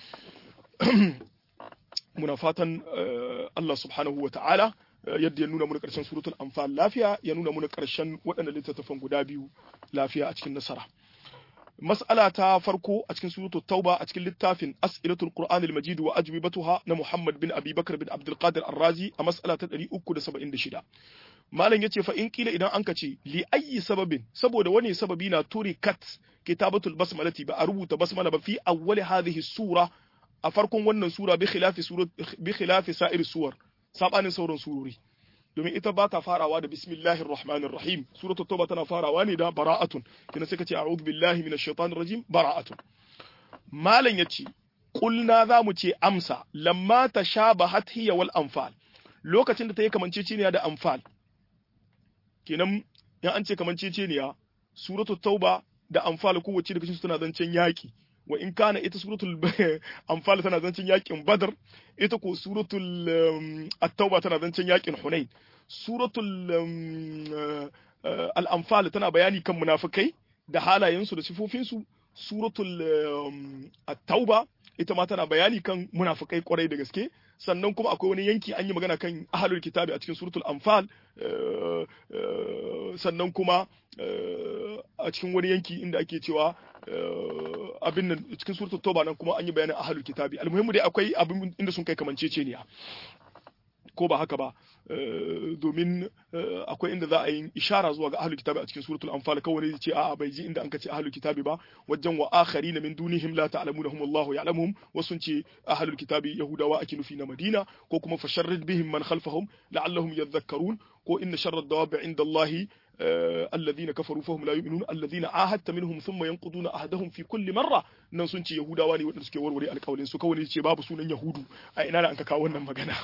muna fatan Allah subhanahu wa ta'ala yadda ya nuna muna ƙarshen suratul anfal lafiya ya nuna muna ƙarshen waɗannan littattafan guda biyu lafiya a cikin nasara mas'ala ta farko a cikin suratul tauba a cikin littafin as'ilatul qur'anil majid wa ajwibatuha na muhammad bin abi bakr bin abdul qadir ar-razi a mas'ala ta 376 malam yace fa in kila idan an ce li ayyi sababin saboda wani sababi na turikat kitabatul basmalati ba a rubuta basmala ba fi awwali hadhihi sura a farkon wannan sura bi khilafi surat bi khilafi sa'ir suwar sabanin sauran surori domin ita ba ta farawa da bismillahir rahmanir rahim suratul tauba tana farawa ne da bara'atun kina sai kace a'udhu billahi minash shaitanir rajim bara'atun malan yace qulna za mu ce amsa lamma tashabahat hiya wal anfal lokacin da ta yi kamanceceniya da anfal kenan in an ce kamanceceniya suratul tauba da anfal kowace daga cikin tana zancen yaki wa in kana ita suratul anfal tana zancen yakin badar ita ko suratul at-tauba tana zancen yakin hunain suratul al-anfal tana bayani kan munafikai da halayensu da sifofinsu suratul at-tauba ita ma tana bayani kan munafikai kwarai da gaske sannan kuma akwai wani yanki an yi magana kan ahlul kitabi a cikin suratul anfal sannan kuma a cikin wani yanki inda ake cewa abin nan cikin suratul tauba nan kuma an yi bayanin ahlul kitabi almuhimmu dai akwai abin inda sun kai kamanceceniya ko ba haka ba domin akwai inda za a yi ishara zuwa ga ahlul kitabi a cikin suratul anfal kawai ne ce a'a bai ji inda an ce ahlul kitabi ba wajen wa akharina min dunihim la ta'lamunahum Allahu ya'lamuhum wasun ce ahlul kitabi yahudawa ake nufi na Madina ko kuma fasharrid bihim man khalfahum la'allahum yadhakkarun ko inna sharra ad-dawabi 'inda Allahi الذين كفروا فهم لا يؤمنون الذين عاهدت منهم ثم ينقضون عهدهم في كل مرة nan sun ce yahudawa ne waɗanda suke warware alƙawalin su kawai ce babu sunan yahudu a ina da an ka kawo wannan magana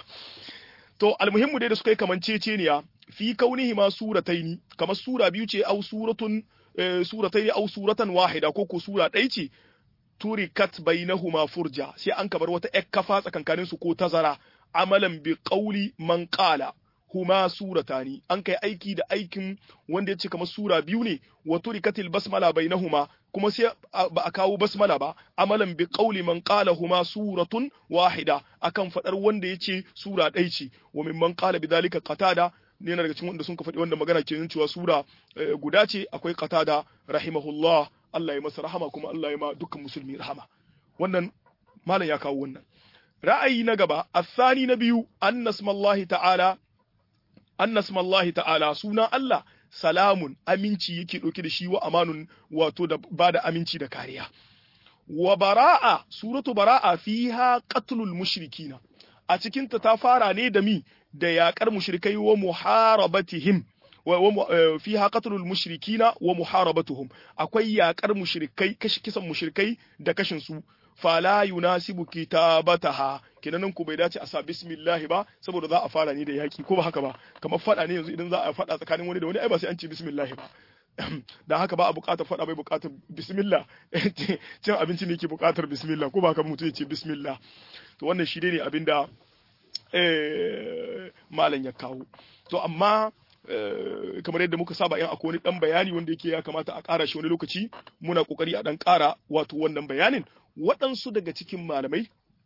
to almuhimmu dai da suka yi kamanceceniya fi kaunihi ma surataini kamar sura biyu ce au suratun surataini au suratan wahida ko ko sura ɗaya ce turikat bainahuma furja sai an kabar wata ƴar kafa tsakankanin su ko tazara amalan bi qauli man qala huma suratani an kai aiki da aikin wanda ya ce kamar sura biyu ne wa turikatil basmala bainahuma kuma sai ba a kawo basmala ba amalan bi qauli man qala huma suratun wahida akan fadar wanda ya ce sura ɗaya ce wa mimman qala bidhalika qatada ne na daga cikin wanda sun ka faɗi wanda magana ke cewa sura guda ce akwai qatada rahimahullah Allah ya masa rahama kuma Allah ya ma dukkan musulmi rahama wannan malam ya kawo wannan ra'ayi na gaba asani na biyu annasmallahi ta'ala annasmallahi ta'ala suna Allah salamun aminci yake ɗauke da shi wa amanun wato da ba da aminci da kariya wa bara'a suratu bara'a fiha qatlul mushrikina a cikin ta ta fara ne da mi da yaƙar mushrikai wa muharabatihim wa fiha qatlul mushrikina wa muharabatuhum akwai yaƙar mushrikai kashi kisan mushrikai da kashin su fala yunasibu kitabataha kenan ku bai dace a sa bismillah ba saboda za a fara ne da yaki ko ba haka ba kamar fada ne yanzu idan za a fada tsakanin wani da wani ai ba sai an ce bismillah ba da haka ba a buƙatar fada bai buƙatar bismillah cin abinci ne ke buƙatar bismillah ko ba haka mutum ya ce bismillah to wannan shi ne abinda malam ya kawo to amma kamar yadda muka saba yan akwai wani dan bayani wanda yake ya kamata a ƙara shi wani lokaci muna kokari a dan ƙara wato wannan bayanin waɗansu daga cikin malamai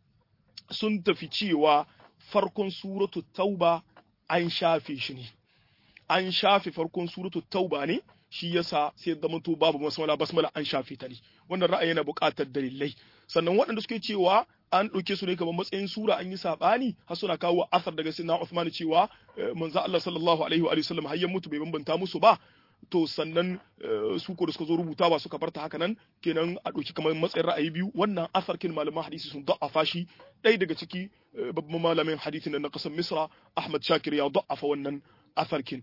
sun tafi cewa farkon suratu tauba an shafe shi ne an shafe farkon suratu tauba ne shi yasa sai zama to babu basmala basmala an shafe ta ne wannan ra'ayi yana buƙatar dalilai sannan waɗanda suke cewa an ɗauke su ne kamar matsayin sura an yi saɓani har suna kawo asar daga sinna Uthman cewa manzo Allah sallallahu alaihi wa sallam har ya mutu bai bambanta musu ba to sannan su ko da suka zo rubuta ba suka barta haka nan kenan a ɗauki kamar matsayin ra'ayi biyu wannan asar kin malaman hadisi sun da'afa shi ɗaya daga ciki babban malamin hadisi na ƙasar Misra Ahmad Shakir ya da'afa wannan asar kin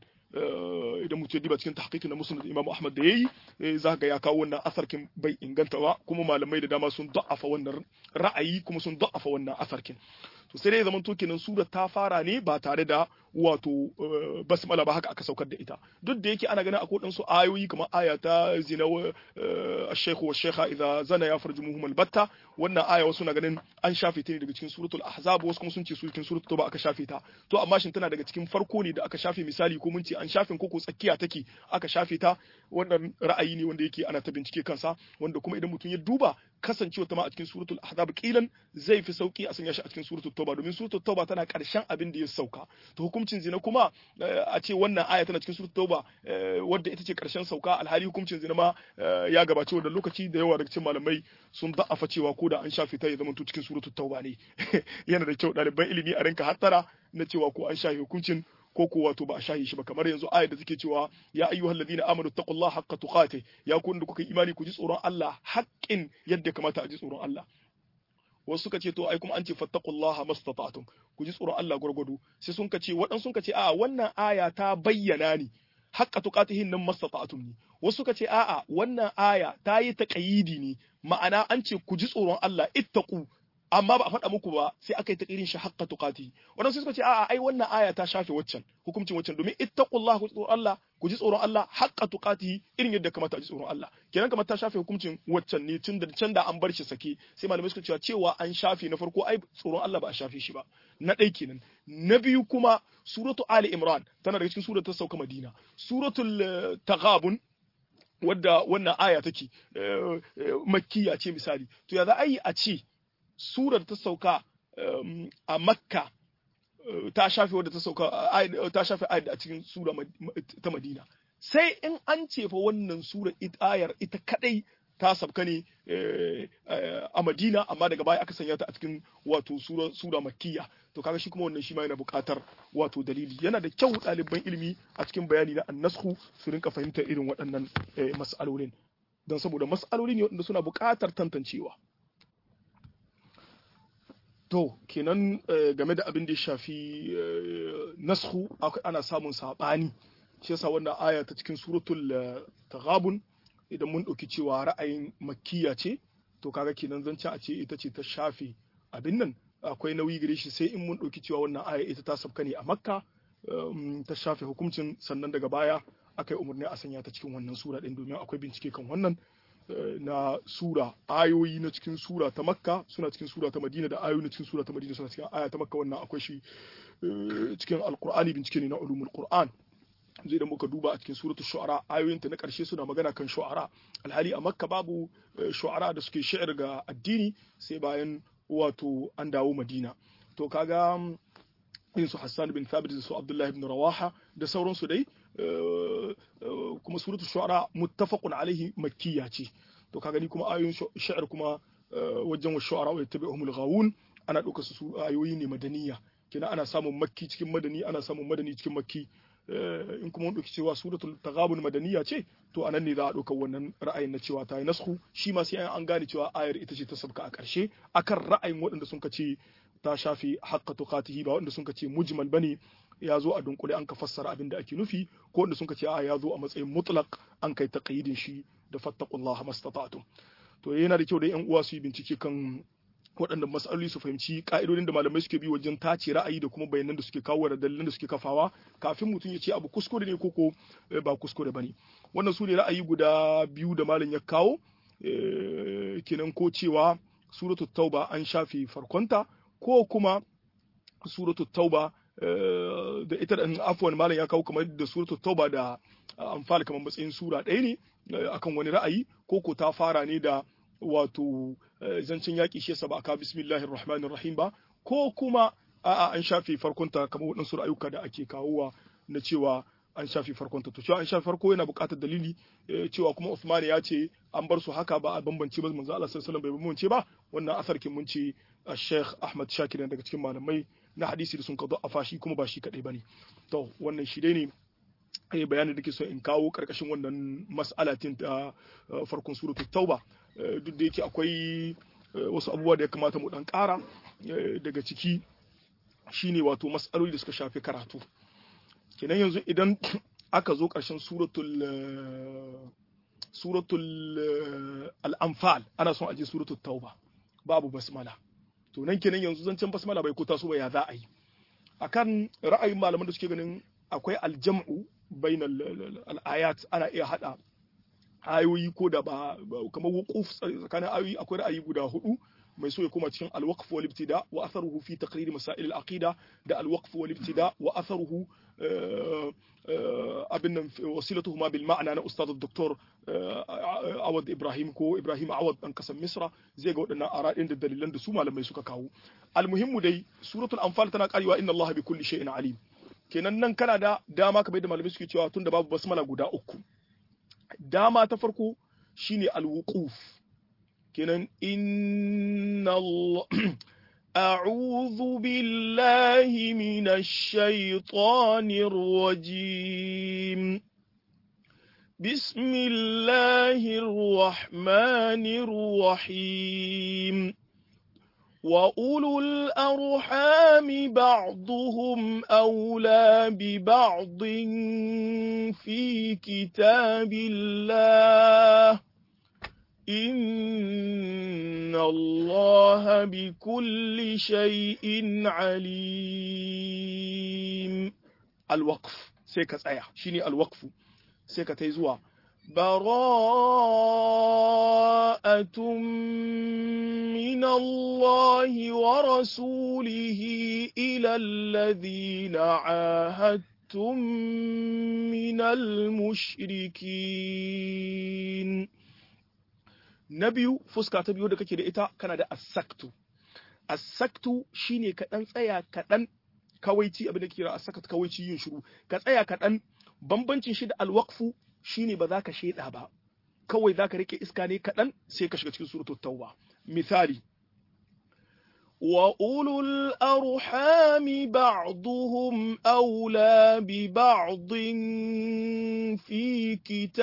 idan mutum ya diba cikin tahqiqin na musnad Imam Ahmad da yayi za ga ya kawo wannan asarkin bai inganta ba kuma malamai da dama sun da'afa wannan ra'ayi kuma sun da'afa wannan asarkin to sai dai zaman to kenan sura ta fara ne ba tare da wato basmala ba haka aka saukar da ita duk da yake ana ganin akwai dan su ayoyi kamar aya ta zina ash-shaykhu wash-shaykha idza zana ya farjumuhum al-batta wannan aya wasu na ganin an shafe ta ne daga cikin suratul ahzab wasu kuma sun ce su cikin suratul tauba aka shafe ta to amma shin tana daga cikin farko ne da aka shafe misali ko mun ce an shafe ko ko tsakiya take aka shafe ta wannan ra'ayi ne wanda yake ana ta bincike kansa wanda kuma idan mutum ya duba kasancewa ta ma a cikin suratul ahzab kilan zai fi sauki a sanya shi a cikin suratul tauba domin suratul tauba tana karshen abin da ya sauka to hukuncin zina kuma a ce wannan aya tana cikin suratul tauba wadda ita ce karshen sauka alhali hukuncin zina ma ya gabace wannan lokaci da yawa daga cikin malamai sun da'afa cewa ko da an shafe ta ya zama to cikin suratul tauba ne yana da kyau ɗaliban ilimi a rinka hattara na cewa ko an shafe hukuncin ko ko wato ba a shahi shi ba kamar yanzu ayat da take cewa ya ayyuhal ladina amanu taqullaha haqqa tuqati ya ku da kuka imani ku ji tsoron Allah haƙƙin yadda kamata a ji tsoron Allah wasu suka ce to ai kuma an ce fattaqullaha mastata'tum ku ji tsoron Allah gurgudu sai sun ce waɗansu sun ce a wannan aya ta bayyana ni haqqa tuqatihin nan mastata'tum ni wasu suka ce a'a wannan aya ta yi taqayidi ne ma'ana an ce ku ji tsoron Allah ittaqu amma ba a faɗa muku ba sai aka yi ta irin shi haqqa tuqati wannan suka ce a'a ai wannan aya ta shafe waccan hukuncin waccan domin ittaqullah ku tsoron Allah ku ji tsoron Allah haqqa tuqati irin yadda kamata a ji tsoron Allah kenan kamar ta shafe hukuncin waccan ne tun da can da an bar shi sake sai malamai suka cewa cewa an shafe na farko ai tsoron Allah ba a shafe shi ba na ɗai kenan na biyu kuma suratu ali imran tana daga cikin suratul sauka madina suratul taghabun wadda wannan aya take makkiya ce misali to ya za a yi a ce surar ta sauka a makka ta shafe wadda ta sauka ta shafe ayat a cikin sura ta madina sai in an ce fa wannan sura ayar ita kadai ta sabka ne a madina amma daga baya aka sanya ta a cikin wato sura makkiya to kaga shi kuma wannan shi ma yana buƙatar wato dalili yana da kyau ɗaliban ilimi a cikin bayani na annasku su rinka fahimtar irin waɗannan mas'alolin don saboda mas'aloli ne waɗanda suna buƙatar tantancewa To, kenan game da abin da ya shafi nasku ana samun saɓani, shi yasa wannan aya ta cikin suratul taghabun idan mun ɗauki cewa ra'ayin makkiya ce, to kaga kenan zance a ce ita ce ta shafe abin nan akwai nauyi gare shi sai in mun ɗauki cewa wannan aya ita ta sabka ne a makka ta shafe hukuncin sannan daga baya aka yi umarni a sanya ta cikin wannan sura ɗin domin akwai bincike kan wannan na sura ayoyi na cikin sura ta makka suna cikin sura ta madina da ayoyi na cikin sura ta madina suna cikin aya ta makka wannan akwai shi cikin alkur'ani bincike ne na ulumul qur'an zai da muka duba a cikin suratul shu'ara ayoyinta na karshe suna magana kan shu'ara alhali a makka babu shu'ara da suke shi'ar ga addini sai bayan wato an dawo madina to kaga irin su Hassan bin Thabit da su Abdullah ibn Rawaha da sauransu dai kuma suratul shu'ara muttafaqun alaihi makkiya ce to ka gani kuma ayoyin sha'ar kuma wajen wa shu'ara wa yattabi'uhumul ghawun ana ɗaukar su ayoyi ne madaniya kina ana samun makki cikin madani ana samun madani cikin makki in kuma mun ɗauki cewa suratul taghabun madaniya ce to anan ne za a ɗaukar wannan ra'ayin na cewa ta yi nasku shi ma sai an gane cewa ayar ita ce ta sabka a ƙarshe akan ra'ayin waɗanda sun ce ta shafi haqqa tuqatihi ba wanda sun ce mujmal bane ya zo a dunkule an ka fassara abin da ake nufi ko wanda sun ce a ya zo a matsayin mutlaq an kai taqyidin shi da fattaqullaha mastata'tum to yana da kyau da yan uwa su yi bincike kan waɗannan matsaloli su fahimci ka'idodin da malamai suke bi wajen tace ra'ayi da kuma bayanan da suke kawo da dalilan da suke kafawa kafin mutum ya ce abu kuskure ne koko ba kuskure bane wannan su ne ra'ayi guda biyu da malam ya kawo kenan ko cewa suratul tauba an shafe farkonta ko kuma suratul tauba da ita da afwan malam ya kawo kamar da suratul tauba da anfal kamar matsayin sura ɗaya ne akan wani ra'ayi ko ko ta fara ne da wato zancen yaƙi shi yasa ba aka bismillahir rahmanir rahim ba ko kuma a'a an shafe farkonta kamar waɗansu ra'ayuka da ake kawowa na cewa an shafe farkonta to cewa an shafe farko yana buƙatar dalili cewa kuma Uthman ya ce an bar su haka ba a bambance ba manzo Allah sallallahu alaihi wasallam bai bambance ba wannan asar kin mun ce Sheikh Ahmad Shakir daga cikin malamai na hadisi da sun kazo a fashi kuma ba shi kadai bane to wannan shi dai ne eh bayanin da ke so in kawo karkashin wannan mas'alatin ta farkon suratul tauba duk da yake akwai wasu abubuwa da ya kamata mu dan ƙara daga ciki shine wato mas'aloli da suka shafi karatu kenan yanzu idan aka zo ƙarshen suratul suratul al-anfal ana son aje suratul tauba babu basmala to nan kenan yanzu zancen basmala bai ko taso ba ya za a yi akan ra'ayin malaman da suke ganin akwai aljam'u bainal al-ayat ana iya hada ayoyi ko da ba kamar wuquf tsakanin ayoyi akwai ra'ayi guda hudu mai so ya koma cikin al-waqf wal ibtida wa atharuhu fi taqrir masail al-aqida da al-waqf wal ibtida wa atharuhu abin nan wasilatuhu ma bil ma'ana na ustad doktor Awad Ibrahim ko Ibrahim Awad dan kasan Misra zai ga waɗannan aradin da dalilan da su malamai suka kawo almuhimmu dai suratul anfal tana karewa inna Allah bi kulli shay'in alim kenan nan kana da dama kamar da malamai suke cewa tunda babu basmala guda uku dama ta farko shine alwuquf kenan inna Allah أعوذ بالله من الشيطان الرجيم بسم الله الرحمن الرحيم وأولو الأرحام بعضهم أولى ببعض في كتاب الله إن الله بكل شيء عليم الوقف سيكا تسايا شيني الوقف سيكا تيزوا براءة من الله ورسوله إلى الذين عاهدتم من المشركين na biyu fuska ta biyu da kake da ita kana da asaktu asaktu shine ka dan tsaya kaɗan kawaici abin da ke kira asaktu kawaici yin shiru ka tsaya kaɗan bambancin shi da alwaqfu shine ba za ka sheda ba kawai za ka rike iska ne kaɗan sai ka shiga cikin suratul tauba misali wa ulul arhami ba'duhum awla bi ba'din fi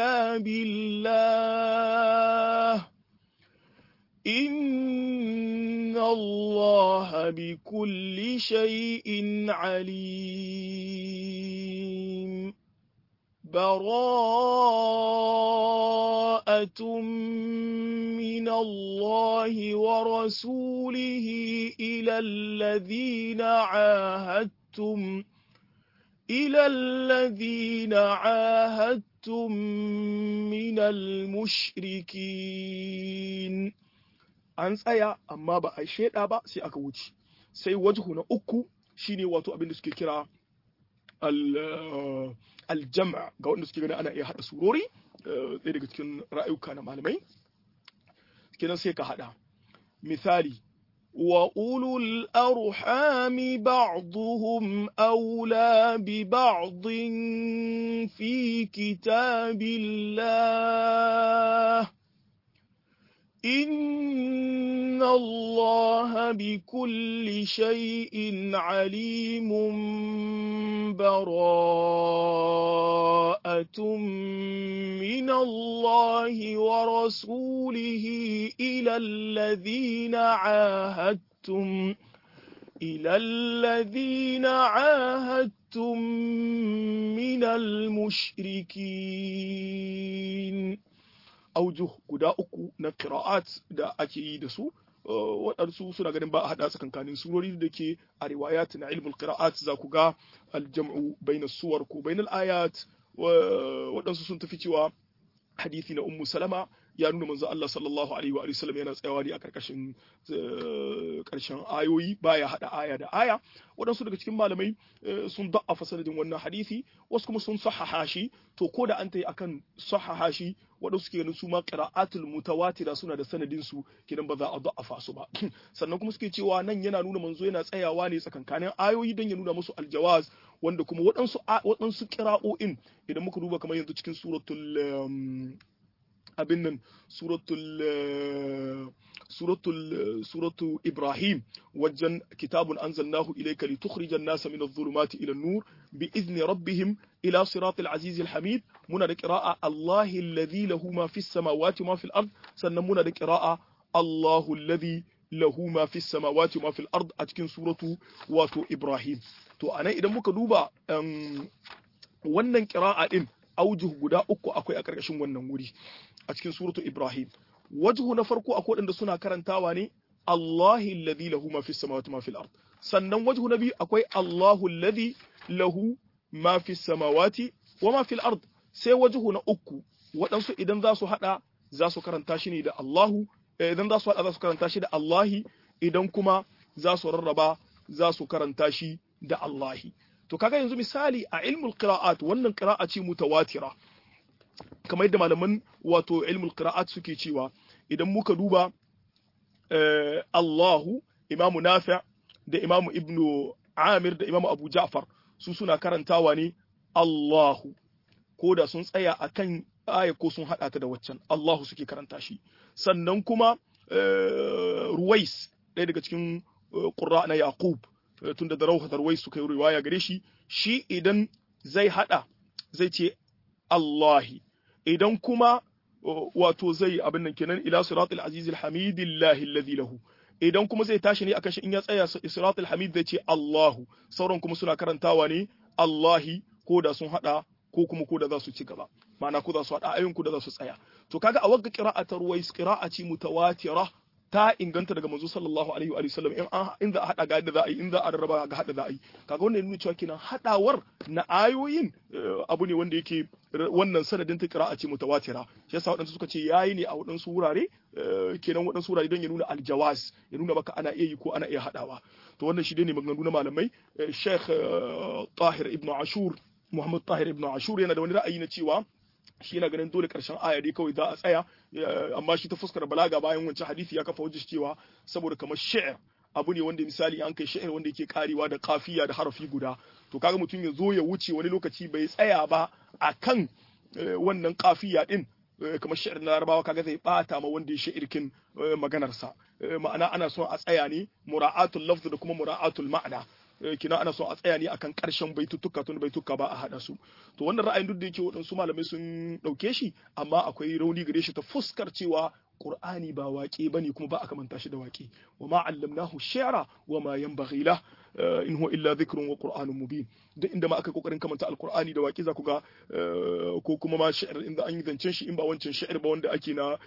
kitabillah إن الله بكل شيء عليم براءة من الله ورسوله إلى الذين عاهدتم إلى الذين عاهدتم من المشركين an tsaya amma ba a sheda ba sai aka wuce sai wajhu na uku shine wato abin da suke kira aljama ga wanda suke gani ana iya hada surori ɗaya daga cikin ra'ayuka na malamai kenan sai ka hada misali wa ulul arhami ba'dhum awla bi ba'dhin fi kitabillah إن الله بكل شيء عليم براءة من الله ورسوله إلى الذين عاهدتم إلى الذين عاهدتم من المشركين aujuh guda uku na qira'at da ake yi da su waɗansu suna ganin ba a haɗa tsakankanin surori da ke a riwayat na ilmul qira'at za ku ga aljam'u baina suwar ko bainal ayat waɗansu sun tafi cewa hadisi na ummu salama ya nuna manzo Allah sallallahu alaihi wa sallam yana tsayawa ne a karkashin karshen ayoyi baya hada aya da aya waɗansu daga cikin malamai sun da'afa sanadin wannan hadisi wasu kuma sun sahaha shi to ko da an tayi akan sahaha shi waɗansu suke ganin su ma qira'atul mutawatira suna da sanadin su kidan ba za a da'afa su ba sannan kuma suke cewa nan yana nuna manzo yana tsayawa ne tsakankanin ayoyi don ya nuna musu aljawaz wanda kuma waɗansu waɗansu qira'o'in idan muka duba kamar yanzu cikin suratul abin nan suratul suratul suratu ibrahim wajen kitabun anzalnahu ilayka litukhrijan nasa min adh-dhulumati ila an-nur bi izni rabbihim ila siratil azizil hamid muna da qira'a allahi alladhi lahu ma fis samawati ma fil ard sannan muna da qira'a allahu alladhi lahu ma fis samawati ma fil ard a cikin suratu wato ibrahim to anan idan muka duba wannan qira'a din aujuh guda uku akwai a ƙarƙashin wannan wuri a cikin suratu Ibrahim wajhu na farko akwai waɗanda suna karantawa ne Allahi alladhi lahu ma fis samawati ma fil ard sannan wajhu na biyu akwai Allahu alladhi lahu ma fis samawati wa ma fil ard sai wajhu na uku waɗansu idan za su hada za su karanta shi ne da Allahu idan za su hada za su karanta shi da Allahi idan kuma za su rarraba za su karanta shi da Allahi to kaga yanzu misali a ilmul qira'at wannan qira'a ce mutawatira kamar yadda malaman wato ilmul qira'at suke cewa idan muka duba Allahu Imam Nafi' da Imam Ibn Amir da Imam Abu Ja'far su suna karantawa ne Allahu ko da sun tsaya akan aya ko sun hada ta da waccan Allahu suke karanta shi sannan kuma Ruwais ɗaya daga cikin qurra na Yaqub tunda da rauha darwai suka yi riwaya gare shi shi idan zai hada zai ce Allahi idan kuma wato zai abin nan kenan ila siratul azizil hamidillahi alladhi lahu idan kuma zai tashi ne akan shi in ya tsaya siratul hamid zai ce Allahu sauran kuma suna karantawa ne Allahi ko da sun hada ko kuma ko da za su ci gaba ma'ana ko za su hada ayyun ko da za su tsaya to kaga a wagga qira'atar ruwais qira'a ce mutawatira ta inganta daga manzo sallallahu alaihi wa sallam in an in za a hada ga yadda za a yi in za a rarraba ga hada za a yi kaga wannan nuna cewa kenan hadawar na ayoyin abu ne wanda yake wannan sanadin ta qira'a ce mutawatira shi yasa wadansu suka ce yayi ne a wadansu wurare kenan wadansu wurare don ya nuna aljawaz ya nuna baka ana iya yi ko ana iya hadawa to wannan shi ne maganganu na malamai Sheikh Tahir ibn Ashur Muhammad Tahir ibn Ashur yana da wani ra'ayi na cewa shi yana ganin dole karshen aya dai kawai za a tsaya amma shi ta fuskar balaga bayan wancan hadisi ya kafa hujjar cewa saboda kamar shi'r abu ne wanda misali an kai shi'r wanda yake karewa da kafiya da harafi guda to kaga mutum ya zo ya wuce wani lokaci bai tsaya ba akan wannan kafiya din kamar shi'r na larabawa kaga zai bata ma wanda ya shi'irkin maganarsa ma'ana ana son a tsaya ne mura'atul lafz da kuma mura'atul ma'ana kina ana son a tsaya ne akan karshen baitutuka tun baituka ba a hada su to wannan ra'ayin duk da yake waɗansu malamai sun ɗauke shi amma akwai rauni gare shi ta fuskar cewa Qur'ani ba waƙe bane kuma ba a kamanta shi da waƙe wa ma allamnahu shi'ra wa ma yanbaghi lah in huwa illa dhikrun wa qur'anun mubin duk inda ma aka kokarin kamanta alqur'ani da waƙe za ku ga ko kuma ma shi'r inda an yi zancen shi in ba wancan shi'r ba wanda ake na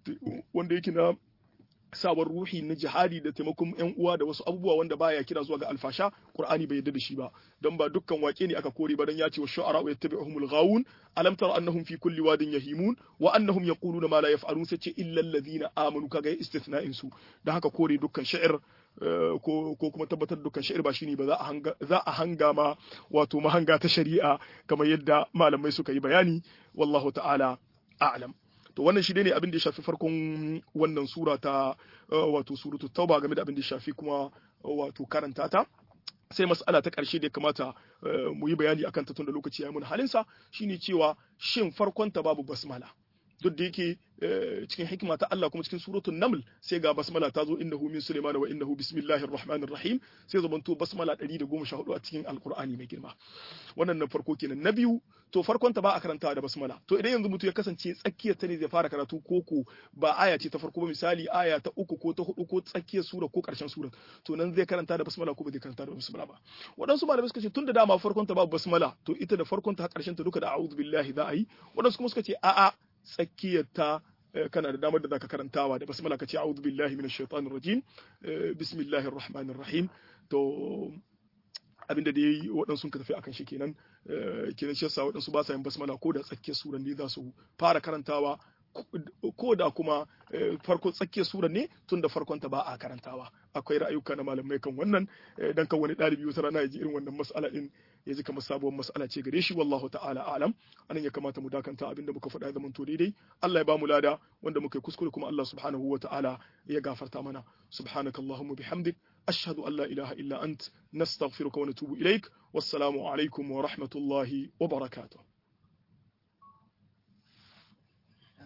wanda yake na sabon ruhi na jihadi da taimakon yan uwa da wasu abubuwa wanda baya kira zuwa ga alfasha qur'ani bai yarda da shi ba don ba dukkan wake ne aka kore ba dan ya ce wa shu'ara wa yattabi'uhumul ghawun alam tara annahum fi kulli wadin yahimun wa annahum yaquluna ma la yaf'alun sai ce illa alladhina amanu kaga istithna'in su dan haka kore dukkan sha'ir ko ko kuma tabbatar dukkan sha'ir ba shine ba za a hanga za a hanga ma wato mahanga ta shari'a kamar yadda malamai suka yi bayani wallahu ta'ala a'lam to wannan shi ne abin da ya shafi farkon wannan sura ta wato suratul tauba game da abin da ya shafi kuma wato karanta ta sai mas'ala ta ƙarshe da ya kamata mu yi bayani akan ta tun da lokaci ya yi mun halinsa shine cewa shin farkon ta babu basmala duk da yake cikin hikima ta Allah kuma cikin suratul naml sai ga basmala ta zo innahu min sulaiman wa innahu bismillahir rahmanir rahim sai zamanto basmala 114 a cikin alqur'ani mai girma wannan na farko kenan na biyu to farkon ta ba a karanta da basmala to idan yanzu mutum ya kasance tsakiyar ta ne zai fara karatu koko ba aya ce ta farko ba misali aya ta uku ko ta hudu ko tsakiyar sura ko karshen sura to nan zai karanta da basmala ko ba zai karanta da basmala ba waɗansu malamai suka ce tunda dama farkon ta babu basmala to ita da farkon ta karshen ta duka da a'udhu billahi za a yi waɗansu kuma suka ce a'a tsakiyarta kana da damar da zaka karantawa da basmala ka ce a'udhu billahi minash shaitanir rajim bismillahir rahmanir rahim to abinda da yayi waɗansu ka tafi akan shi kenan kenan shi yasa waɗansu ba sa yin basmala ko da tsakiyar suran ne za su fara karantawa ko da kuma farko tsakiyar sura ne tun da farkon ta ba a karantawa akwai ra'ayuka na malamai kan wannan dan kan wani ɗalibi wata rana ya ji irin wannan mas'ala din ya ji kamar sabuwar mas'ala ce gare shi wallahu ta'ala alam anan ya kamata mu dakanta abinda muka faɗa zaman to daidai Allah ya ba mu lada wanda muka kuskure kuma Allah subhanahu wa ta'ala ya gafarta mana subhanakallahumma bihamdik ashhadu an la ilaha illa ant nastaghfiruka wa natubu ilaik wassalamu alaikum wa rahmatullahi wa barakatuh